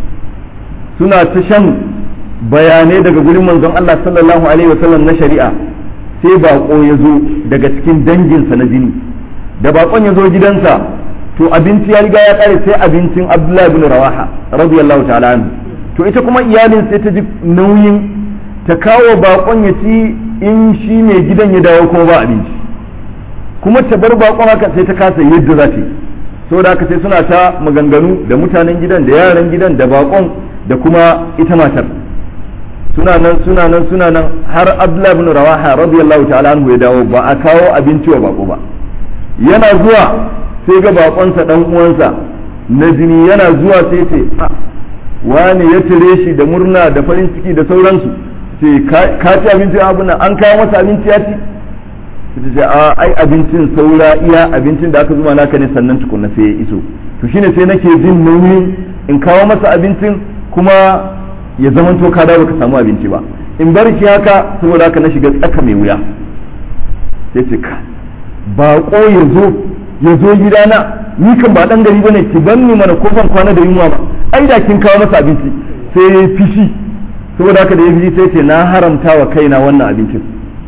suna ta shan bayanai daga gurin manzon Allah sallallahu alaihi wa sallam na shari'a sai bako ya zo daga cikin danginsa na jini da bakon ya zo gidansa to abinci ya riga ya kare sai abincin Abdullahi ibn Rawaha radiyallahu ta'ala anhu to ita kuma iyalin sai ta ji nauyin ta kawo bakon ya ci in shi mai gidan ya dawo kuma ba abinci kuma ta bar bakon haka sai ta kasa yadda za ta yi saboda haka sai suna ta maganganu da mutanen gidan da yaran gidan da bakon da kuma ita matar suna nan suna nan suna nan har Abdullahi ibn Rawaha radiyallahu ta'ala anhu ya dawo ba a kawo abinci wa bako ba yana zuwa sai ga bakonsa dan uwansa na jini yana zuwa sai ce wani ya tire shi da murna da farin ciki da sauransu sai ka ci abinci abin nan an kawo masa abinci ya ci sai ce a ai abincin saura iya abincin da aka zuma naka ne sannan tukunna sai ya iso to shine sai nake jin nauyi in kawo masa abincin kuma ya zaman to ka dawo ka samu abinci ba in bar shi haka saboda haka na shiga tsaka mai wuya sai ce ka baƙo ya zo ya zo gidana ni kan ba dan gari bane ki ban ni mana kofan kwana da yunwa ba ai da kin kawo masa abinci sai ya fishi saboda haka da ya fishi sai ce na haramta wa kaina wannan abincin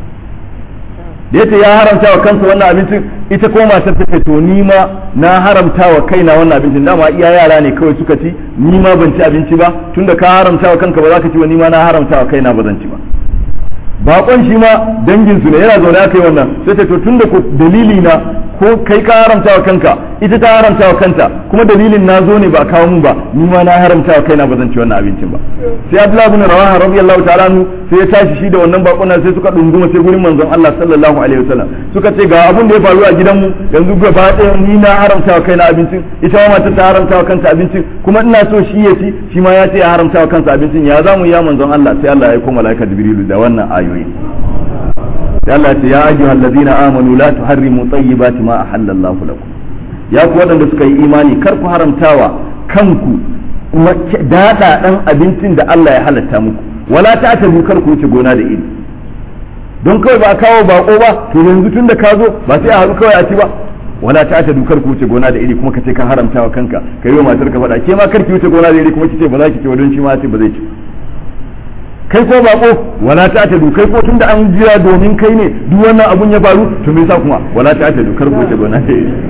da yace ya haramta wa kansa wannan abincin ita ko matar ta ce to ni ma na haramta wa kaina wannan abincin dama iya yara ne kawai suka ci ni ma ban ci abinci ba tunda ka haramta wa kanka ba za ka ci ba ni ma na haramta wa kaina ba zan ci ba bakon shi ma dangin su ne yana zaune aka yi wannan sai ta to tunda ko dalili na ko kai ka haramta wa kanka ita ta haramta wa kanta kuma dalilin na zo ne ba a kawo mun ba ni ma na haramta wa kaina ba zan ci wannan abincin ba sai Abdullah ibn Rawaha radiyallahu ta'ala anhu sai ya tashi shi da wannan bakon nan sai suka dunguma sai gurin manzon Allah sallallahu alaihi wasallam suka ce ga abun da ya faru a gidanmu yanzu gaba ɗaya ni na haramta wa kaina abincin ita ma mata ta haramta wa kanta abincin kuma ina so shi ya ci shi ma ya ce ya haramta wa kansa abincin ya zamu ya manzon Allah sai Allah ya aika malaika Jibrilu da wannan ayoyi sai Allah ce ya ayyuhal ladina amanu la tuharrimu tayyibati ma ahallallahu lakum ya ku waɗanda suka yi imani kar ku haramtawa kanku daɗa ɗan abincin da Allah ya halatta muku wala ta ta kar ku wuce gona da iri don kawai ba a kawo bako ba to yanzu tun da ka zo ba sai a haɗu kawai a ci ba wala ta ta dukar ku wuce gona da iri kuma ka ce ka haramtawa kanka ka yi wa matar ka faɗa ke ma kar ki wuce gona da iri kuma ki ce ba za ki ci wa don shi ma ce ba zai ci kai ko bako wala ta ta kai ko tunda an jira domin kai ne duk wannan abun ya faru to me yasa kuma wala ta ta kar ku ce gona da iri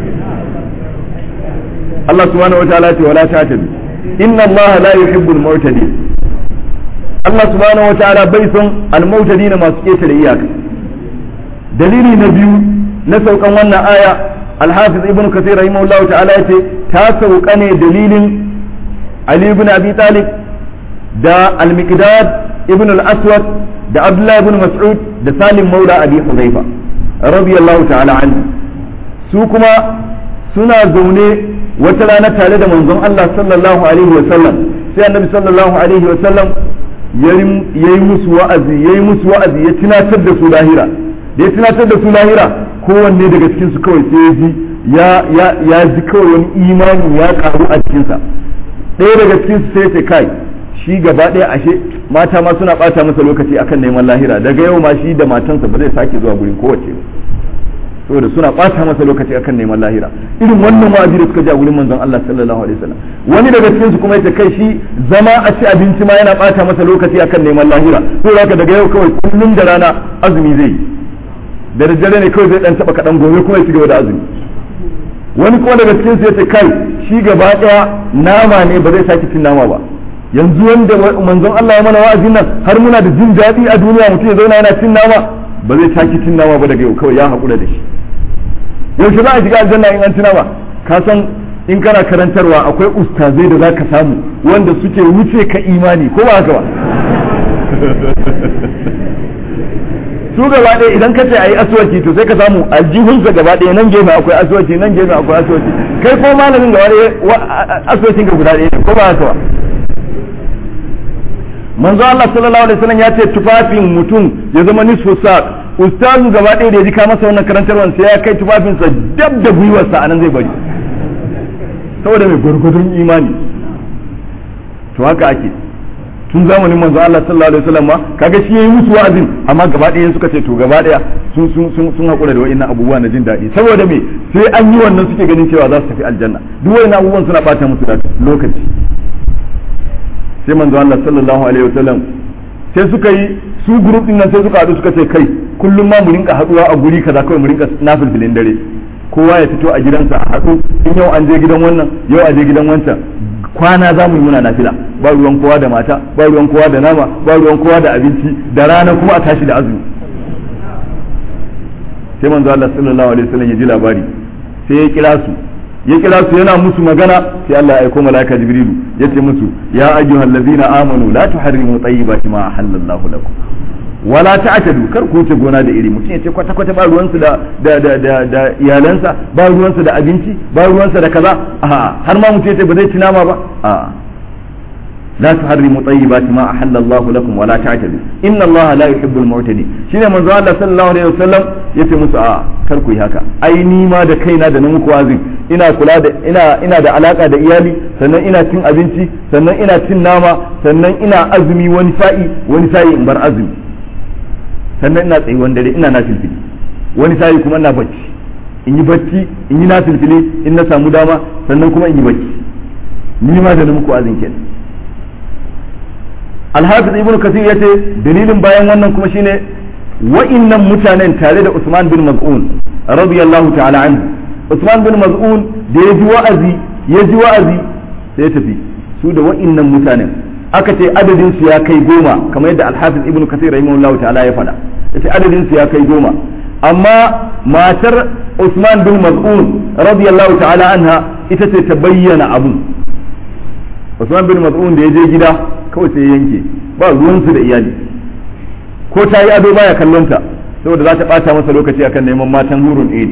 Allah subhanahu wa ta'ala ce wala ta ta inna Allah la yuhibbul mu'tadin Allah subhanahu wa ta'ala bai son al-mu'tadin masu ketare iyaka dalili na biyu na saukan wannan aya al-hafiz ibn kathir rahimahullahu ta'ala yace ta sauka ne dalilin Ali ibn Abi Talib da al-Miqdad ibn al-Aswad da Abdullah ibn Mas'ud da Salim Maula Abi Hudhaifa radiyallahu ta'ala anhu su kuma suna zaune wata rana tare da manzon Allah sallallahu alaihi wa sallam sai annabi sallallahu alaihi wa sallam yayi musu wa'azi yayi musu wa'azi ya tunatar da su lahira da ya tunatar da su lahira kowanne daga cikin su kawai sai ya ji ya ya ya ji kawai wani imani ya karu a cikin sa ɗaya daga cikin su sai ya kai shi gaba ɗaya ashe mata ma suna ɓata masa lokaci akan neman lahira daga yau ma shi da matansa ba zai sake zuwa gurin kowace ba saboda suna ɓata masa lokaci akan neman lahira irin wannan wa'azi da suka ji a gurin manzon Allah sallallahu alaihi wasallam wani daga cikin su kuma yace kai shi zama a ci abinci ma yana ɓata masa lokaci akan neman lahira saboda haka daga yau kawai kullum da rana azumi zai yi da daddare ne kawai zai dan taba kaɗan gobe kuma ya ci gaba da azumi wani kuma daga cikin su yace kai shi gaba daya nama ne ba zai sake cin nama ba yanzu wanda manzon Allah ya mana wa'azin nan har muna da jin daɗi a duniya mutum ya zauna yana cin nama ba zai sake cin nama ba daga yau kawai ya haƙura da shi yaushe za a shiga aljanna in an ci nama ka san in kana karantarwa akwai ustazai da zaka samu wanda suke wuce ka imani ko ba haka ba su gaba ɗaya idan ka ce a yi aswaki to sai ka samu aljihunsa gaba ɗaya nan gefe akwai aswaki nan gefe akwai aswaki kai ko malamin gaba ɗaya aswakin ka guda ɗaya ne ko ba haka ba manzo Allah sallallahu alaihi wasallam ya ce tufafin mutum ya zama nisfu saq ustazu gaba ɗaya da ya ji ka masa wannan karantarwar sai ya kai tufafinsa dab da gwiwarsa anan zai bari saboda mai gwargwadon imani to haka ake tun zamanin manzo Allah sallallahu alaihi wasallam ma kaga shi yayi musu wa'azin amma gaba ɗaya suka ce to gaba ɗaya sun sun sun sun hakura da wa'annan abubuwa na jin daɗi saboda me sai an yi wannan suke ganin cewa za su tafi aljanna duk wa'annan abubuwan suna bata musu da lokaci sai manzo Allah sallallahu alaihi wasallam sai suka yi su group din nan sai suka haɗu suka ce kai kullum ma mu rinka haɗuwa a guri kaza kawai mu rinka nafilfilin dare kowa ya fito a gidansa a haɗu in yau an je gidan wannan yau a je gidan wancan kwana za mu yi muna nafila ba ruwan kowa da mata ba ruwan kowa da nama ba ruwan kowa da abinci da rana kuma a tashi da azumi sai manzo Allah sallallahu alaihi wasallam ya ji labari sai ya kira su ya kira su yana musu magana sai Allah ya aiko malaika jibrilu ya ce musu ya ayyuhal ladzina amanu la tuharrimu tayyibati ma ahallallahu lakum wala ta'tadu kar ku wuce gona da iri mutum ya ce kwata kwata ba ruwansu da da da da, da iyalansa ba ruwansu da abinci ba ruwansa da kaza a har ma mutum ya ce ba zai ci nama ba a la tuharrimu tayyibati ma ahallallahu lakum wala ta'tadu inna Allah la yuhibbul mu'tadin shine manzo Allah sallallahu alaihi wasallam yace musu a kar ku yi haka ai ni ma da kaina da na muku wazin ina kula da ina ina da alaka da iyali sannan ina cin abinci sannan ina cin nama sannan ina azumi wani sa'i wani sa'i in bar azumi sannan ina tsayuwan dare ina na filfili wani sa'i kuma ina bacci in yi bacci in yi na filfili in na samu dama sannan kuma in yi bacci ni ma da na muku azin kenan alhafiz ibnu kasir yace dalilin bayan wannan kuma shine wa'innan mutanen tare da usman bin maz'un radiyallahu ta'ala anhu usman bin maz'un da ya ji wa'azi ya ji wa'azi sai ya tafi su da wa'innan mutanen aka ce adadin su ya kai goma kamar yadda alhafiz ibnu kasir rahimahullahu ta'ala ya faɗa yace adadin su ya kai goma amma matar usman bin maz'un radiyallahu ta'ala anha ita ce ta bayyana abun usman bin maz'un da ya je gida kawai sai yanke ba ruwansu da iyali ko ta yi ado baya kallon ta saboda za ta bata masa lokaci akan neman matan hurun ɗaya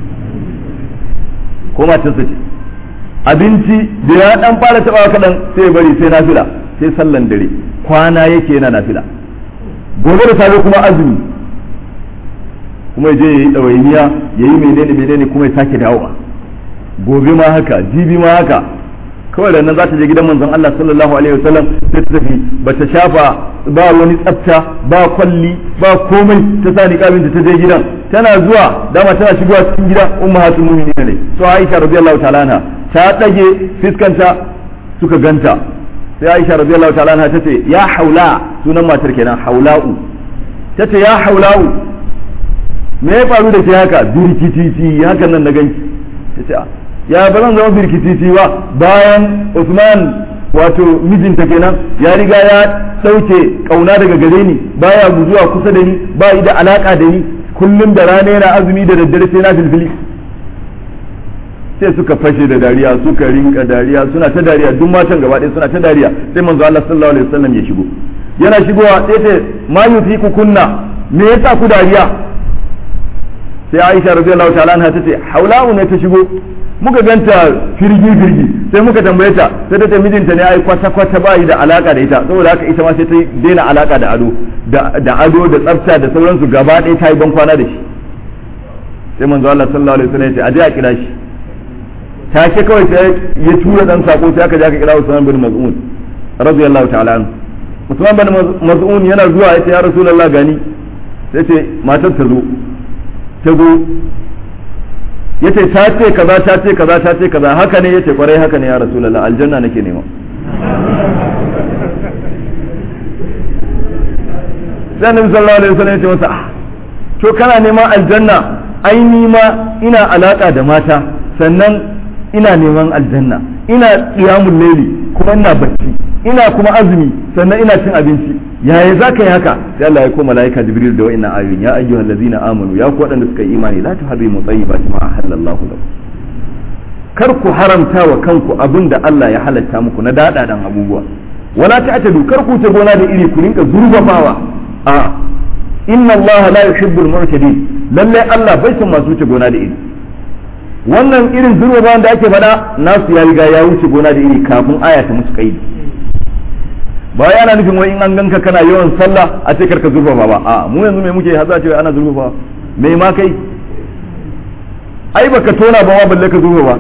ko matarsa ce abinci da ya dan fara taba kaɗan sai bari sai nafila sai sallan dare kwana yake yana nafila gobe da safe kuma azumi kuma ya je ya yi ɗawainiya ya yi menene menene kuma ya sake dawowa gobe ma haka jibi ma haka kawai da nan za ta je gidan manzon Allah sallallahu alaihi wasallam sai ta tafi ba ta shafa ba wani tsafta ba kwalli ba komai ta sa niqabin ta je gidan tana zuwa dama tana shigowa cikin gida ummahatul mu'minin ne so Aisha radiyallahu ta'ala anha ta dage fiskanta suka ganta sai Aisha radiyallahu ta'ala anha tace ya haula sunan matar kenan haula'u tace ya haula'u me ya faru da ke haka birkititi hakan nan na ganki tace ya ba zan zama birkititi ba bayan Usman wato mijinta kenan ya riga ya ɗauke ƙauna daga gare ni baya guzuwa kusa da ni ba da alaka da ni kullum da rana yana azumi da daddare sai na filfili sai suka fashe da dariya suka rinka dariya suna ta dariya duk matan gaba ɗaya suna ta dariya sai manzo Allah sallallahu alaihi wasallam ya shigo yana shigowa sai ce ma yutiku kunna me yasa ku dariya sai Aisha radiyallahu ta'ala anha tace haula'u ne ta shigo muka ganta firgi firgi sai muka tambaye ta sai ta ce mijinta ne ai kwata kwata ba da alaka da ita saboda haka ita ma sai ta daina alaka da ado da ado da tsafta da sauransu gaba ɗaya ta yi ban kwana da shi sai manzo Allah sallallahu alaihi wasallam ya ce aje a kira shi ta ce kawai sai ya tura dan sako sai aka je aka kira Usman bin Maz'un radiyallahu ta'ala anhu Usman bin Maz'un yana zuwa ya ce ya Rasulullah gani sai ce matar ta zo ta zo yace ta ce kaza ta ce kaza ta ce kaza haka ne yace kwarai haka ne ya rasulullah aljanna nake nema sai annabi sallallahu alaihi wasallam yace masa to kana neman aljanna ai ni ma ina alaka da mata sannan ina neman aljanna ina qiyamul layli kuma ina bacci ina kuma azumi sannan ina cin abinci yaya za ka yi haka sai Allah ya koma malaika jibril da wa'annan ayoyin ya ayyuhal ladzina amanu ya ku waɗanda suka yi imani la tuharrimu tayyibati ma ahallallahu lakum kar ku haramta wa kanku abin da Allah ya halatta muku na dadadan abubuwa wala ta'tadu kar ku ta gona da iri ku rinka zurbabawa a inna Allah la yuhibbul mu'tadin lalle Allah bai son masu wuce gona da iri wannan irin zurbabawan da ake faɗa nasu ya riga ya wuce gona da iri kafin aya ta musu kaidi ba yana nufin wai in an ganka kana yawan sallah a ce karka zurfafa ba a mu yanzu me muke haza ce ana zurfafa me ma kai ai baka tona ba ma balle ka zurfafa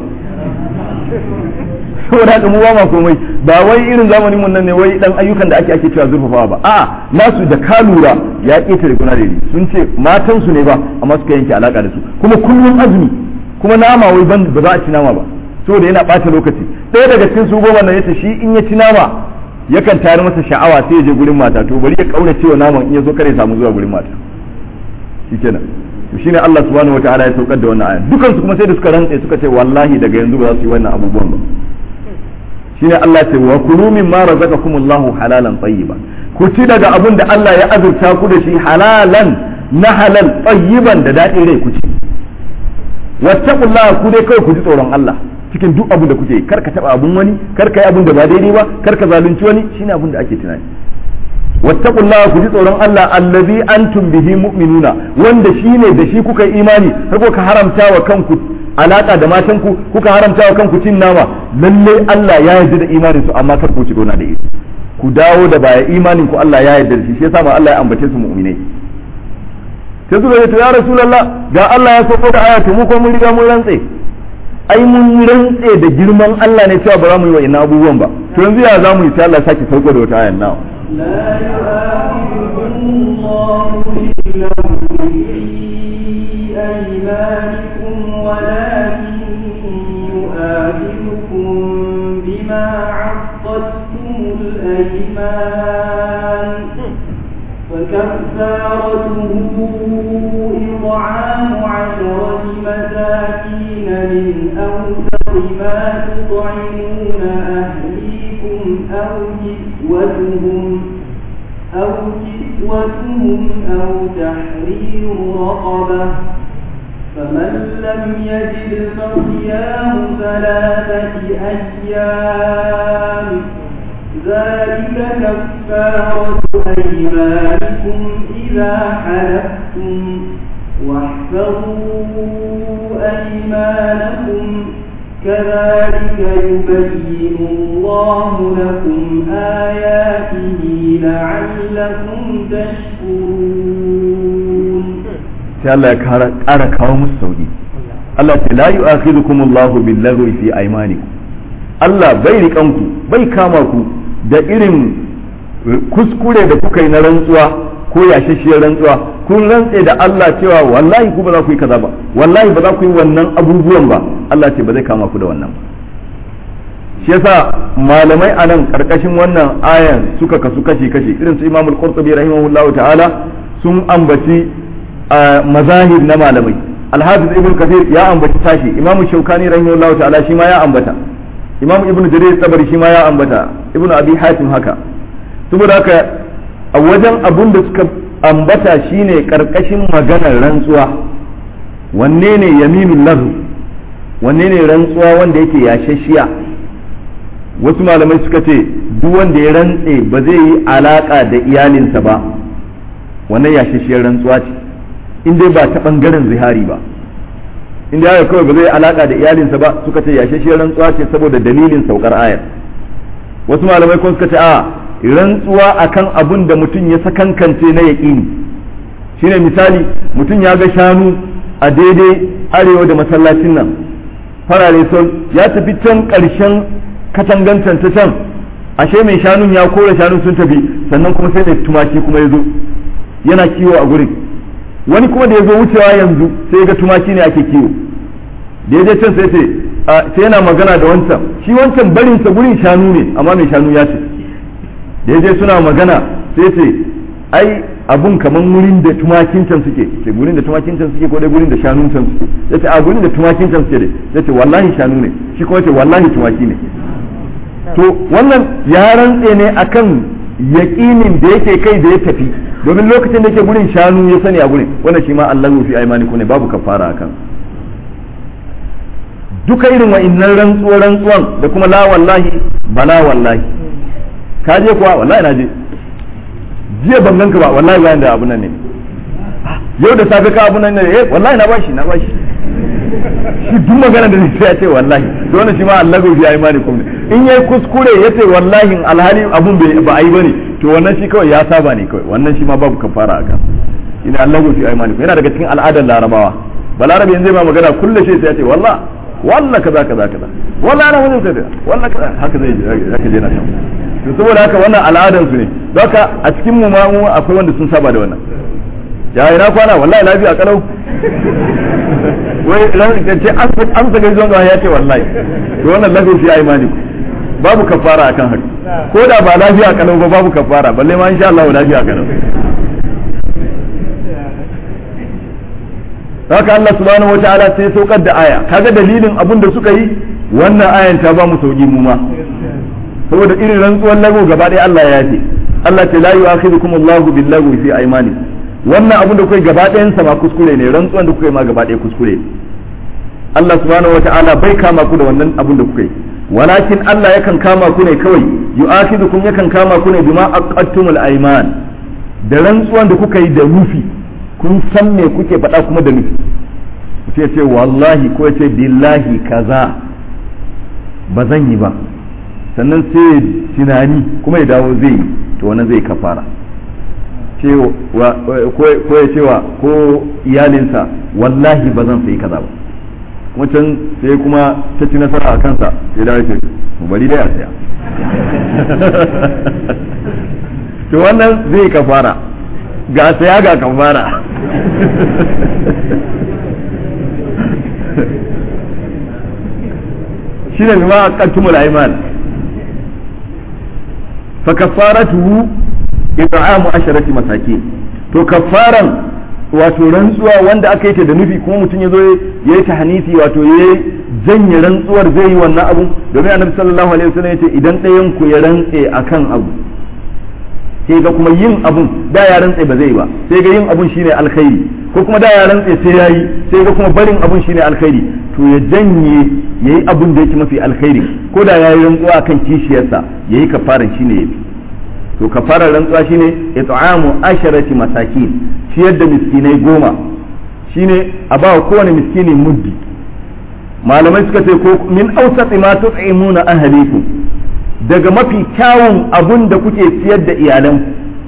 saboda haka mu ba ma komai ba wai irin zamanin mun nan ne wai dan ayyukan da ake ake cewa zurfafa ba a nasu da ka lura ya ketare guna da sun ce matan su ne ba amma suka yanke alaka da su kuma kullum azumi kuma nama wai ban ba za a ci nama ba saboda yana bata lokaci ɗaya daga cikin su goma nan yace shi in ya ci nama yakan tayar masa sha'awa sai ya je gurin mata to bari ya kaura cewa naman in ya zo kare samu zuwa gurin mata shikenan to shine Allah subhanahu wataala ya saukar da wannan aya dukan su kuma sai da suka rantse suka ce wallahi daga yanzu ba za su yi wannan abubuwan ba shine Allah ya ce wa kulu mimma razaqakumullahu halalan tayyiban ku ci daga abun da Allah ya azurta ku da shi halalan na halal tayyiban da daɗin rai ku ci wattaqullaha ku dai kawai ku ji tsoron Allah cikin duk abin da kuke kar ka taba abun wani kar ka yi abun da ba daidai ba kar ka zalunci wani shine abun da ake tunani wattaqullaha ku ji tsoron Allah allazi antum bihi mu'minuna wanda shine da shi kuka yi imani har kuka haramta wa kanku alaka da matan ku kuka haramta wa kanku cin nama lalle Allah ya yarda da imanin su amma kar ku ci gona da ita ku dawo da baya imanin ku Allah ya yarda da shi shi yasa ma Allah ya ambace su mu'minai sai suka ce to ya rasulullah ga Allah ya sako da aya to mu ko mun riga mun rantse ai mun rantse da girman Allah ne cewa ba za mu yi wa ina abubuwan ba to yanzu ya za mu yi sai Allah ya sake sauko da wata ayan nawa لا يؤاخذكم الله باللغو في أيمانكم ولكن يؤاخذكم بما عقدتم الأيمان فكفارته إطعام عشرة مساكين من أوسط ما تطعمون أهليكم أو كسوتهم أو كسوتهم أو تحرير رقبة فمن لم يجد فصيام ثلاثة أيام ذلك كفارة أيمانكم إذا حلفتم واحفظوا أيمانكم كذلك يبين الله لكم آياته لعلكم تشكرون sai Allah ya ƙara kawo musu sauki Allah ce la yu'akhidhukum Allahu bil lagwi fi aymanikum Allah bai riƙan ku bai kama ku da irin kuskure da kuka yi na rantsuwa ko yashashiyar rantsuwa kun rantse da Allah cewa wallahi ku ba za ku yi kaza ba wallahi ba za ku yi wannan abubuwan ba Allah ce ba zai kama ku da wannan ba shi yasa malamai a nan karkashin wannan ayan suka kasu kashi kashi irin su Imam Al-Qurtubi rahimahullahu ta'ala sun ambaci mazahir na malamai Al-Hafiz Ibn Kathir ya ambaci tashi Imam Shawkani rahimahullahu ta'ala shi ma ya ambata Imam Ibn Jarir Tabari shi ma ya ambata Ibn Abi Hatim haka saboda haka a wajen abun da suka ambata shine karkashin maganar rantsuwa wanne ne yaminul lahu wanne ne rantsuwa wanda yake yashashiya wasu malamai suka ce duk wanda ya rantse ba zai yi alaka da iyalinsa ba wannan yashashiyar rantsuwa ce in dai ba ta bangaren zihari ba in dai haka kawai ba zai alaka da iyalinsa ba suka ce yashashiyar rantsuwa ce saboda dalilin saukar ayar wasu malamai kuma suka ce a rantsuwa akan abun da mutum ya sakankance na yaƙini shine misali mutum ya ga shanu a daidai arewa da masallacin nan farare sol ya tafi can ƙarshen katangancan ta can ashe mai shanun ya kore shanun sun tafi sannan kuma sai mai tumaki kuma ya zo yana kiwo a gurin wani kuma da ya zo wucewa yanzu sai ga tumaki ne ake kiwo da ya je can sai ce sai yana magana da wancan shi wancan barinsa gurin shanu ne amma mai shanu ya ce da ya je suna magana sai ce ai abun kaman wurin da tumakin can suke ce gurin da tumakin can suke ko dai gurin da shanun can suke ya ce a gurin da tumakin can suke dai ya ce wallahi shanu ne shi kuma ce wallahi tumaki ne to wannan ya rantse ne akan yaƙinin da yake kai da ya tafi domin lokacin da yake gurin shanu ya sani a gurin wannan shi ma Allah fi aimaniku ne babu kafara akan duka irin wa'innan rantsuwa rantsuwan da kuma la wallahi bala wallahi ka je kuwa wallahi na je jiya ban ganka ba wallahi bayan da abu nan ne yau da safe ka abu nan ne eh wallahi na bashi na bashi shi duk magana da sai ya ce wallahi to wannan shi ma Allah go fi imani kum in yayi kuskure yace wallahi alhali abun bai ba ai bane to wannan shi kawai ya saba ne kawai wannan shi ma babu kafara akan ina Allah go fi imani yana daga cikin al'adar larabawa balarabe yanzu ma magana kullu shi sai ya ce wallahi wallahi kaza kaza kaza wallahi ana wajen sai wallahi kaza haka zai haka je na shan to saboda haka wannan al'adan su ne haka a cikin mu ma mu akwai wanda sun saba da wannan ya ina kwana wallahi lafiya kalau wai ran ce an saka zuwa ga ya ce wallahi to wannan lafiya fi imani babu kafara akan haka ko da ba lafiya kalau ba babu kafara balle ma insha Allah lafiya kalau haka Allah subhanahu wataala sai saukar da aya kaga dalilin abin da suka yi wannan ayan ta ba mu sauki mu ma saboda irin rantsuwar lagu gaba ɗaya Allah ya ce Allah ce la yu'akhidhukum Allahu bil-lagwi fi aymanikum wannan abin da kuka gaba ɗayan sa ma kuskure ne rantsuwan da kuka yi ma gaba ɗaya kuskure Allah subhanahu wata'ala bai kama ku da wannan abin da kuka yi walakin Allah yakan kama ku ne kawai yu'akhidhukum yakan kama ku ne bima aqattumul ayman da rantsuwan da kuka yi da rufi kun san me kuke faɗa kuma da nufi ce ce wallahi ko ce billahi kaza ba zan yi ba sannan sai tunani kuma ya dawo zai yi to wannan zai kafara ko ya cewa ko iyalinsa wallahi ba zan sayi kaza ba kuma can sai kuma ta ci nasara a kansa ya dawo ce bari da ya saya to wannan zai kafara ga saya ga kafara shi ne bima aqattumul ayman fa kafaratuhu it'amu asharati masakin to kafaran wato rantsuwa wanda aka yi ta da nufi kuma mutum ya zo ya yi tahanisi wato ya janye rantsuwar zai yi wannan abu domin annabi sallallahu alaihi wasallam ya ce idan ɗayan ku ya rantse akan abu sai ga kuma yin abun da ya rantse ba zai ba sai ga yin abun shine alkhairi ko kuma da ya rantse sai yayi sai ga kuma barin abun shine alkhairi to ya janye yayi abun da yake mafi alkhairi ko da yayi rantsuwa kan kishiyarsa yayi kafaran shine yafi to kafarar rantsuwa shine it'amu asharati masakin ciyar da miskinai goma shine a ba kowane miskini muddi malamai suka ce ko min awsati ma tut'imuna ahlikum daga mafi kyawun abun da kuke ciyar da iyalan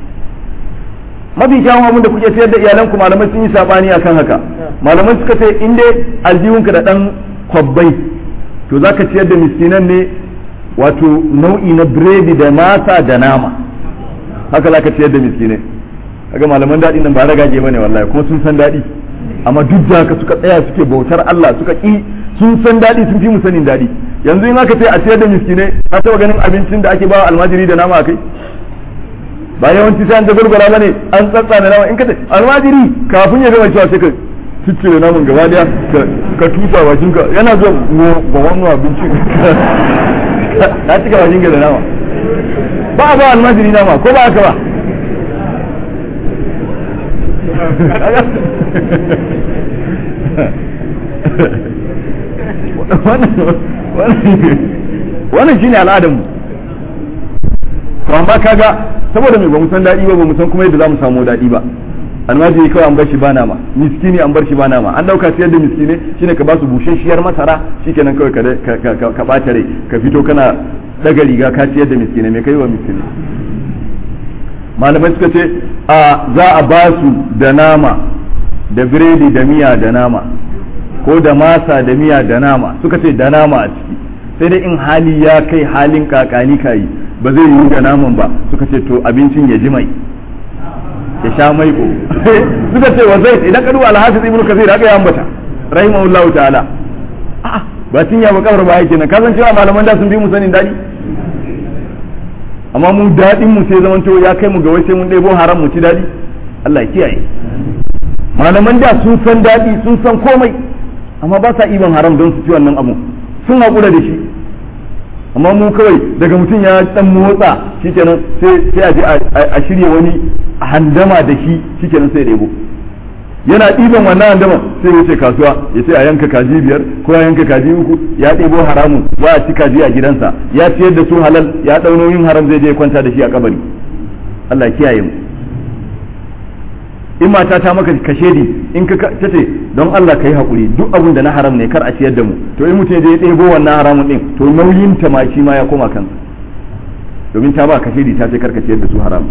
mafi kyawun abun da kuke ciyar da iyalan ku malamai sun yi sabani akan haka malamai suka ce in dai aljihunka da dan kwabbai to zaka ciyar da miskinan ne wato nau'i na biredi da masa da nama haka zaka ciyar da miskinai kaga malaman daɗi nan ba ragage bane wallahi kuma sun san daɗi amma duk da haka suka tsaya suke bautar Allah suka ki sun san daɗi sun fi mu sanin daɗi yanzu in aka ce a ciyar da miskinai ka taɓa ganin abincin da ake ba almajiri da nama a kai ba yawanci sai an da gurgura bane an tsatsa da nama in ka ce almajiri kafin ya gama cewa sai ka ciccire namun gaba daya ka tusa bakin ka yana zuwa ga wannan abinci na cika bakin ka da nama ba a ba almajiri nama ko ba haka ba wannan shine al'adarmu to amma kaga saboda mai ba mu san daɗi ba ba mu san kuma yadda za mu samu daɗi ba almajiri kawai an bar shi ba nama miskini an bar shi ba nama an dauka siyar da miskine shine ka ba su bushashiyar masara shikenan kawai ka ka ɓata rai ka fito kana daga riga ka ciyar da miskine mai kai wa miskine malamai suka ce a za a ba su da nama da biredi da miya da nama ko da masa da miya da nama suka ce da nama a ciki sai dai in hali ya kai halin kakani kayi ba zai yi da naman ba suka ce to abincin ya ji mai ya sha mai ko suka ce wa zai idan ka duba alhafiz ibnu kasir haka ya ambata rahimahullahu ta'ala a'a ba tun ya bakar ba yake nan kasan cewa malaman da sun bi mu sanin dadi amma mu dadin mu sai zaman ya kai mu ga wai sai mun ɗebo haram mu ci dadi Allah ya kiyaye malaman da sun san dadi sun san komai amma ba sa iban haram don su ci wannan abu sun haƙura da shi amma mu kawai daga mutum ya dan motsa shikenan sai sai a je a shirya wani handama da shi shikenan sai ɗebo yana ɗiban wannan handama sai ya ce kasuwa ya ce a yanka kaji biyar ko ya yanka kaji uku ya ɗebo haramun ba a ci kaji a gidansa ya ciyar da su halal ya ɗau nauyin haram zai je kwanta da shi a kabari Allah kiyaye mu in mata ta maka kashedi in ka ta ce don Allah ka yi haƙuri duk abin da na haram ne kar a ciyar da mu to in mutum ya ɗebo wannan haramun ɗin to nauyin ta ma shi ma ya koma kansa domin ta ba kashedi ta ce kar ka ciyar da su haram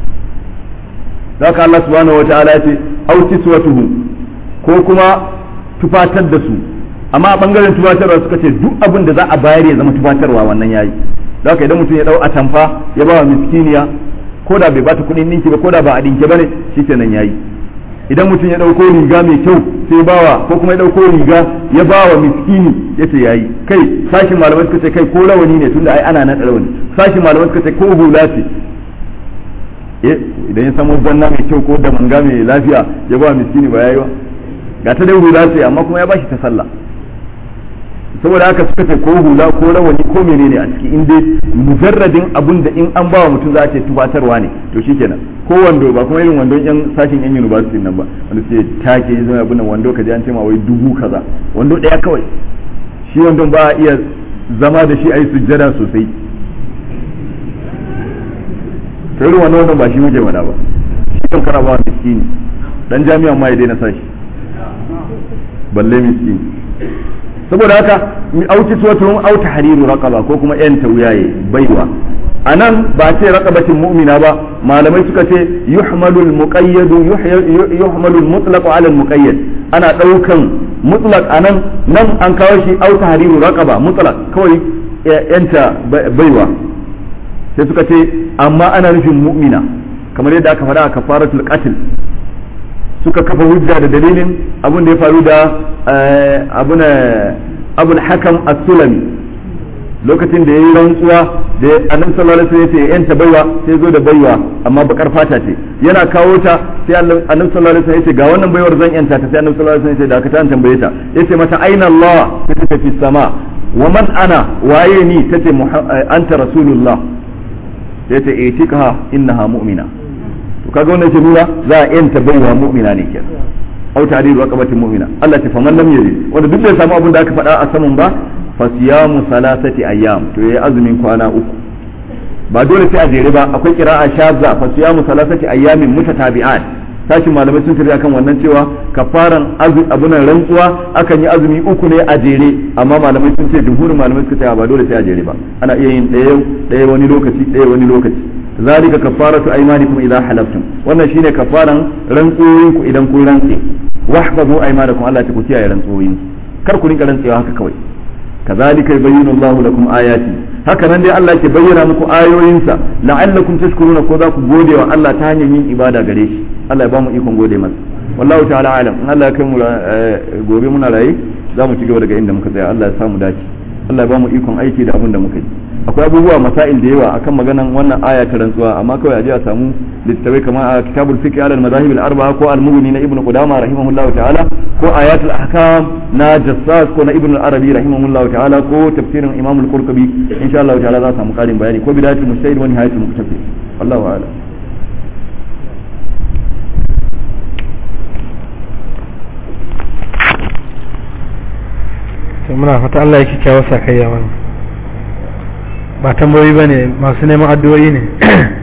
zaka Allah subhanahu wataala ya ce au kiswatuhum ko kuma tufatar da su amma a bangaren tufatarwa suka ce duk abin da za a bayar ya zama tufatarwa wannan yayi da haka idan mutum ya dau atamfa ya ba wa miskiniya ko da bai bata kuɗin ninki ba ko da ba a dinke bane shikenan yayi idan mutum ya dauko riga mai kyau sai bawa ko kuma ya dauko riga ya bawa miskini yace yayi kai sashin malamai suka ce kai ko rawani ne tunda ai ana nan rawani sashin malamai suka ce ko hula ce eh idan ya samu zanna mai kyau ko da manga mai lafiya ya bawa miskini ba yayi ba ga ta dai hula ce amma kuma ya bashi ta sallah saboda haka suka ce ko hula ko rawani ko menene a ciki in dai mujarradin abun da in an bawa mutum za a ce tubatarwa ne to shikenan ko wando ba kuma irin wandon yan sashin yan university nan ba wanda sai take yi zama abun nan wando ka je an ce ma wai dubu kaza wando daya kawai shi wandon ba a iya zama da shi a yi sujjada sosai to irin wannan wandon ba shi muke mana ba shi kan kana ba miskini dan jami'an ma ya daina sashi balle miskini saboda haka mi auki suwatuhum au tahriru raqaba ko kuma yan tawyaye baiwa anan ba ce raqabatin mu'mina ba malamai suka ce yuhmalu al-muqayyad yuhmalu al-mutlaq ala al-muqayyad ana daukan mutlaq anan nan an kawo shi au tahriru raqaba mutlaq kawai yanta baiwa sai suka ce amma ana nufin mu'mina kamar yadda aka faɗa a kafaratul qatl suka kafa hujja da dalilin abin da ya faru da abun abul hakam as-sulami lokacin da yayi rantsuwa da annabi sallallahu alaihi wasallam ya yanta baiwa sai zo da baiwa amma bakar fata ce yana kawo ta sai annabi sallallahu alaihi wasallam ya ce ga wannan baiwar zan yanta ta sai annabi sallallahu alaihi wasallam ya ce da ka ta tambaye ta yace mata aina Allah sai ta fi sama wa man ana waye ni tace anta rasulullah sai ta itika innaha mu'mina to kaga wannan ke nuna za a yanta baiwa mu'mina ne kenan au ta'dilu raqabatin mu'mina Allah ta faman lam yajid wanda duk bai samu abin da aka faɗa a saman ba fa siyamu salasati ayyam to yayi azumin kwana uku ba dole sai a jere ba akwai qira'a shazza fa siyamu salasati ayyamin mutatabi'at sashin malamai sun tafi akan wannan cewa kafaran abunan rantsuwa akan yi azumi uku ne a jere amma malamai sun ce jumhurin malamai suka ce ba dole sai a jere ba ana iya yin ɗaya ɗaya wani lokaci ɗaya wani lokaci zalika kafaratu aymanikum idza halaftum wannan shine kafaran rantsoyin ku idan kun rantse wahfazu aymanakum Allah ta ku kiyaye rantsoyin kar ku rinka rantsewa haka kawai kazalika yubayyinu Allah lakum ayati haka nan dai Allah ke bayyana muku ayoyinsa la'allakum tashkuruna ko za ku gode wa Allah ta hanyar yin ibada gare shi Allah ya ba mu ikon gode masa wallahu ta'ala alam in Allah ya kai mu gobe muna raye za mu ci gaba daga inda muka tsaya Allah ya samu dace Allah ya ba mu ikon aiki da abin da muka yi akwai abubuwa masail da yawa akan maganan wannan aya ta rantsuwa amma kawai a je a samu littattafai kamar a kitabul fiqh ala al-madahib al-arba'a ko al-mughni na ibnu qudama rahimahullah ta'ala ko ayatul ahkam na jassas ko na ibnu al-arabi rahimahullah ta'ala ko tafsirin imam al-qurtubi insha Allah ta'ala za a samu karin bayani ko bidayatul mujtahid wa nihayatul muqtasid wallahu a'lam muna fata Allah ya kyakkyawa sakayya mana ba tambayoyi ba ne masu neman addu'o'i ne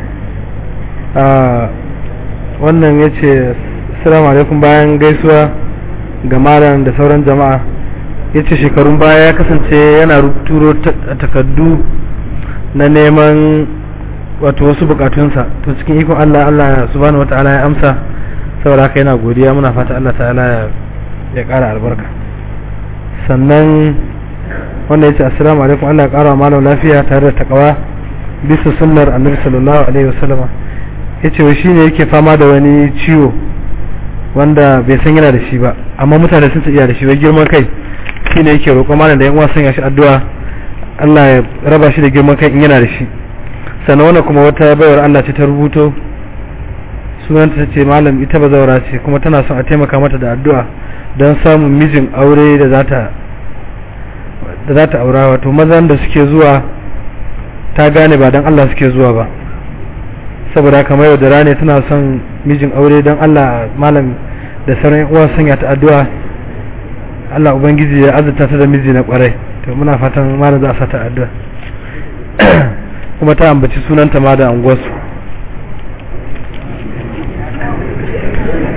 wannan ya ce assalamu alaikum bayan gaisuwa ga malam da sauran jama'a ya ce shekarun baya ya kasance yana turo takardu na neman wato wasu bukatunsa to cikin ikon Allah Allah subhanahu wata'ala ya amsa saboda haka yana godiya muna fata Allah ta'ala ya kara albarka sannan wanda ya ce assalamu alaikum Allah ya kara malam lafiya tare da takawa bisa sunnar annabi sallallahu alaihi wasallama ya ce shi ne yake fama da wani ciwo wanda bai san yana da shi ba amma mutane sun iya da shi bai girman kai shi ne yake roƙon malam da yan uwa sanya shi addu'a Allah ya raba shi da girman kai in yana da shi sannan wannan kuma wata baiwar Allah ce ta rubuto sunanta ta ce malam ita ba zaura ce kuma tana son a taimaka mata da addu'a don samun mijin aure da za ta da za ta aura wato mazan da suke zuwa ta gane ba don Allah suke zuwa ba saboda kamar yau da rane tana son mijin aure don Allah malam da sauran uwa sanya ta addu'a Allah ubangiji ya azurta ta da miji na kwarai to muna fatan malam za a sata addu'a kuma ta ambaci sunanta ma da anguwarsu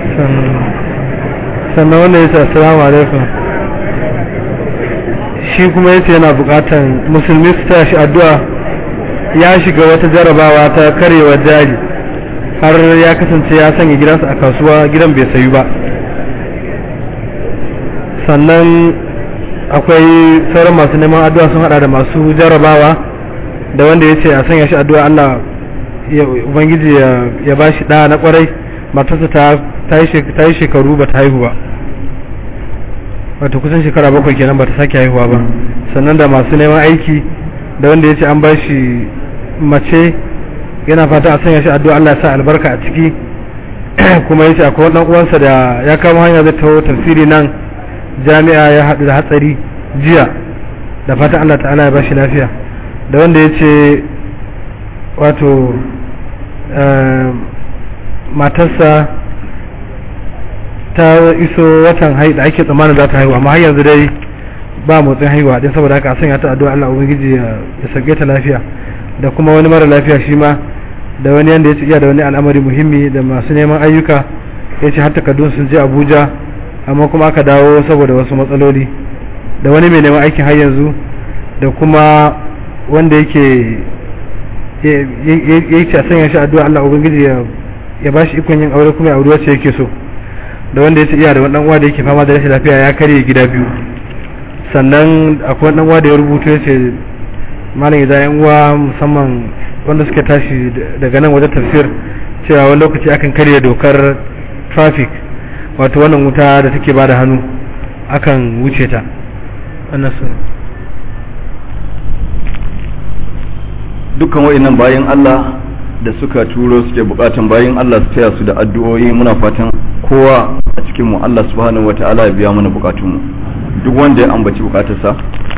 sannan wanda ya ce assalamu alaikum shi kuma yace yana bukatan musulmi su tashi addu'a ya shiga wata jarabawa ta karewa jari har ya kasance ya sanya gidansa a kasuwa gidan bai sayu ba sannan akwai sauran masu neman addu'a sun hada da masu jarabawa da wanda ya ce a sanya shi addu'a Allah ya ubangiji ya ba shi ɗa na kwarai matarsa ta yi shekaru ba ta haihu ba wata kusan shekara bakwai kenan ba ta sake haihuwa ba sannan da masu neman aiki da wanda ya ce an ba shi mace yana fata a sanya shi addu'a Allah ya sa albarka a ciki kuma ya ce akwai wani uwansa da ya kama hanya zai taho tafsiri nan jami'a ya haɗu da hatsari jiya da fata Allah ta'ala ya ba shi lafiya da wanda ya ce wato matarsa ta iso watan hai da ake tsammanin za ta haihu amma har yanzu dai ba motsin haihuwa din saboda haka a sanya ta addu'a Allah ubangiji ya sauke ta lafiya da kuma wani mara lafiya shi ma da wani yanda ya ce iya da wani al'amari muhimmi da masu neman ayyuka ya ce har takardun sun je Abuja amma kuma aka dawo saboda wasu matsaloli da wani mai neman aikin har yanzu da kuma wanda yake ya ce a sanya shi addu'a Allah ubangiji ya ba shi ikon yin aure kuma ya aure wacce yake so da wanda ya ce iya da wani uwa da yake fama da rashin lafiya ya karye gida biyu sannan akwai wani uwa da ya rubuto ya ce malam idan yan uwa musamman wanda suka tashi daga nan wajen tafsir cewa wani lokaci akan karya dokar traffic wato wannan wuta da take bada hannu akan wuce ta wannan su dukkan wa'annan bayan Allah da suka turo suke bukatan bayan Allah su taya su da addu'o'i muna fatan kowa a cikin mu Allah subhanahu wata'ala ya biya mana bukatun mu duk wanda ya ambaci bukatarsa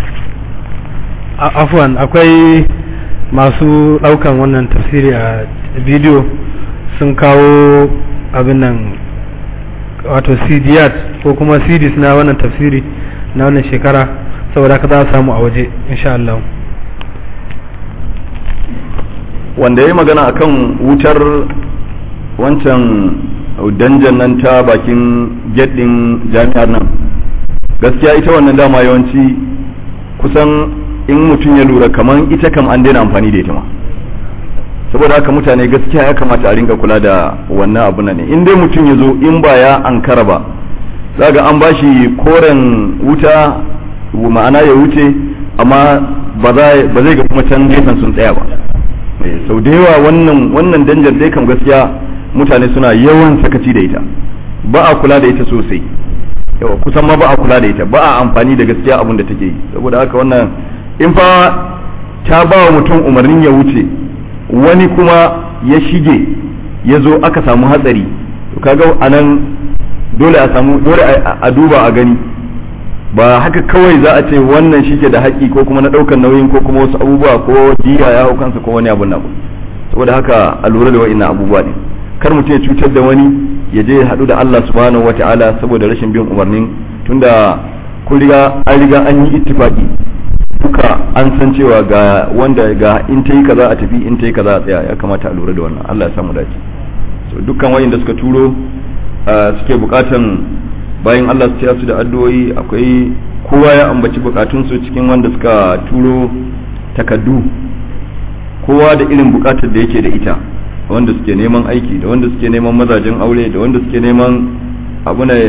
afwan akwai masu daukan wannan tafsiri a bidiyo sun kawo abin nan wato cdiyat ko kuma cds na wannan tafsiri na wannan shekara saboda ka za a samu a waje insha Allah wanda ya yi magana akan wutar wancan danjan nan ta bakin gedin jami'ar nan gaskiya ita wannan dama yawanci kusan in mutum ya lura kamar ita kam an daina amfani da ita ma saboda haka mutane gaskiya ya kamata a ringa kula da wannan abu ne in dai mutum ya zo in ba ya ankara ba zaga an bashi koren wuta ma'ana ya wuce amma ba zai ga kuma can gefen sun tsaya ba sau da yawa wannan wannan danjar dai kam gaskiya mutane suna yawan sakaci da ita ba a kula da ita sosai yawa kusan ma ba a kula da ita ba a amfani da gaskiya abin da take yi saboda haka wannan in fa ta ba wa mutum umarnin ya wuce wani kuma ya shige ya zo aka samu hatsari to kaga anan dole a samu dole a duba a gani ba haka kawai za a ce wannan shi ke da haƙƙi ko kuma na ɗaukar nauyin ko kuma wasu abubuwa ko diya ya hau kansa ko wani abun na saboda haka a lura da wa'innan abubuwa ne kar mutum ya cutar da wani ya je ya haɗu da Allah subhanahu wata'ala saboda rashin bin umarnin tunda kun riga an riga an yi ittifaqi duka an san cewa ga wanda ga in ta yi kaza a tafi in ta yi kaza a tsaya ya kamata a lura da wannan Allah ya samu dace so dukkan wayanda suka turo suke bukatan bayan Allah su taya su da addu'o'i akwai kowa ya ambaci bukatunsu cikin wanda suka turo takaddu kowa da irin bukatar da yake da ita wanda suke neman aiki da wanda suke neman mazajen aure da wanda suke neman abu ne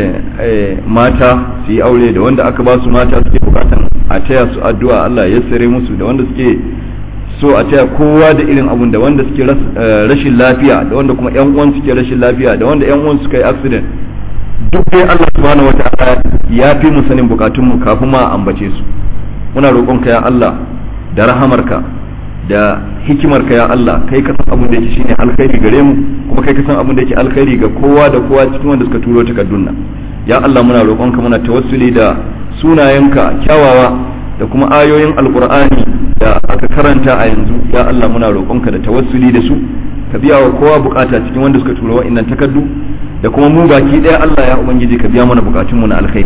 mata su yi aure da wanda aka ba su mata suke bukatan a taya su addu'a Allah ya sare musu da wanda suke so a taya kowa da irin abun da wanda suke rashin lafiya da wanda kuma yan uwan suke rashin lafiya da wanda yan uwan suka yi accident duk dai Allah subhanahu wataala ya fi mu sanin bukatun mu kafin ma ambace su muna roƙonka ya Allah da rahamarka da hikimarka ya Allah kai ka san abin da yake shine alkhairi gare mu kuma kai ka san abin da yake alkhairi ga kowa da kowa cikin wanda suka turo takardun nan ya Allah muna roƙonka muna tawassuli da sunayenka kyawawa da kuma ayoyin alqur'ani da aka karanta a yanzu ya Allah muna roƙonka da tawassuli da su ka biya wa kowa bukata cikin wanda suka turo wa'annan takardu da kuma mu baki daya Allah ya ubangiji ka biya mana bukatun mu na alkhairi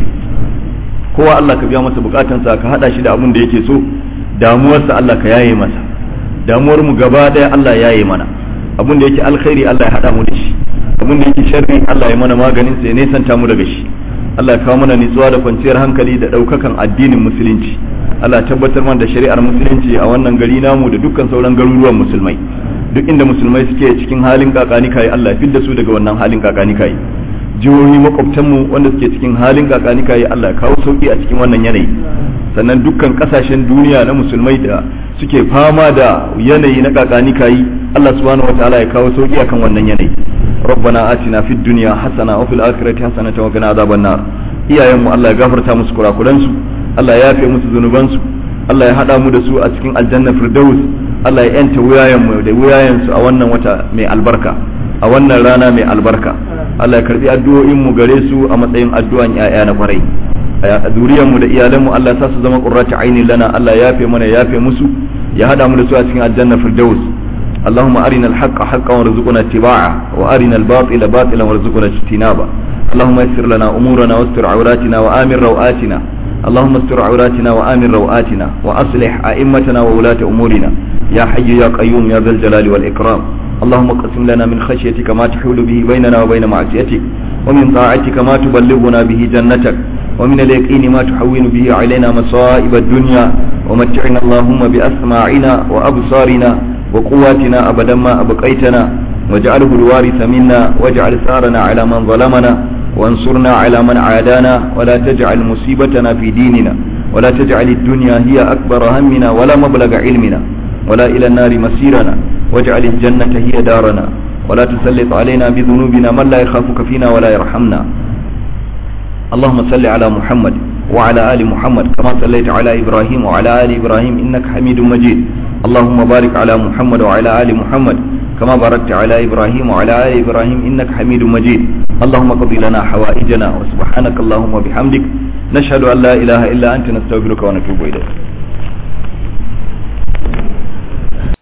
kowa Allah ka biya masa bukatansa ka hada shi da abin da yake so damuwarsa Allah ka yaye masa damuwar mu gaba daya Allah ya yaye mana abin da yake alkhairi Allah ya hada mu da shi abin da yake sharri Allah ya mana maganin sa ya nesanta mu daga shi Allah ya kawo mana nutsuwa da kwanciyar hankali da ɗaukakan addinin musulunci Allah tabbatar mana da shari'ar musulunci a wannan gari namu da dukkan sauran garuruwan musulmai duk inda musulmai suke cikin halin kakani kai Allah ya fidda su daga wannan halin kakani kai jihohi makwabtanmu wanda suke cikin halin kakani kai Allah ya kawo sauki a cikin wannan yanayi sannan dukkan kasashen duniya na musulmai da suke fama da yanayi na kakani kai Allah subhanahu wataala ya kawo sauki akan wannan yanayi ربنا آتنا في الدنيا حسنة وفي الآخرة حسنة وقنا عذاب النار iyayen mu Allah ya gafarta musu kurakuran su Allah ya yafe musu zunuban su Allah ya hada mu da su a cikin aljanna firdaus Allah ya yanta wuyayen mu da wuyayen su a wannan wata mai albarka a wannan rana mai albarka Allah ya karbi addu'o'in mu gare su a matsayin addu'an yaya na kwarai a zuriyar mu da iyalan mu Allah ya sa su zama qurratu aini lana Allah ya yafe mana ya yafe musu ya hada mu da su a cikin aljanna firdaus اللهم أرنا الحق حقا وارزقنا اتباعه وأرنا الباطل باطلا وارزقنا اجتنابه اللهم يسر لنا أمورنا واستر عوراتنا وآمن روآتنا اللهم استر عوراتنا وآمن روآتنا وأصلح أئمتنا وولاة أمورنا يا حي يا قيوم يا ذا الجلال والإكرام اللهم اقسم لنا من خشيتك ما تحول به بيننا وبين معصيتك ومن طاعتك ما تبلغنا به جنتك ومن اليقين ما تحول به علينا مصائب الدنيا ومتعنا اللهم بأسماعنا وأبصارنا وقواتنا أبدا ما أبقيتنا واجعله الوارث منا واجعل ثارنا على من ظلمنا وانصرنا على من عادانا ولا تجعل مصيبتنا في ديننا ولا تجعل الدنيا هي أكبر همنا ولا مبلغ علمنا ولا إلى النار مسيرنا واجعل الجنة هي دارنا ولا تسلط علينا بذنوبنا من لا يخافك فينا ولا يرحمنا اللهم صل على محمد وعلى آل محمد كما صليت على إبراهيم وعلى آل إبراهيم إنك حميد مجيد اللهم بارك على محمد وعلى آل محمد كما باركت على إبراهيم وعلى آل إبراهيم إنك حميد مجيد اللهم قض لنا حوائجنا وسبحانك اللهم وبحمدك نشهد أن لا إله إلا أنت نستغفرك ونتوب إليك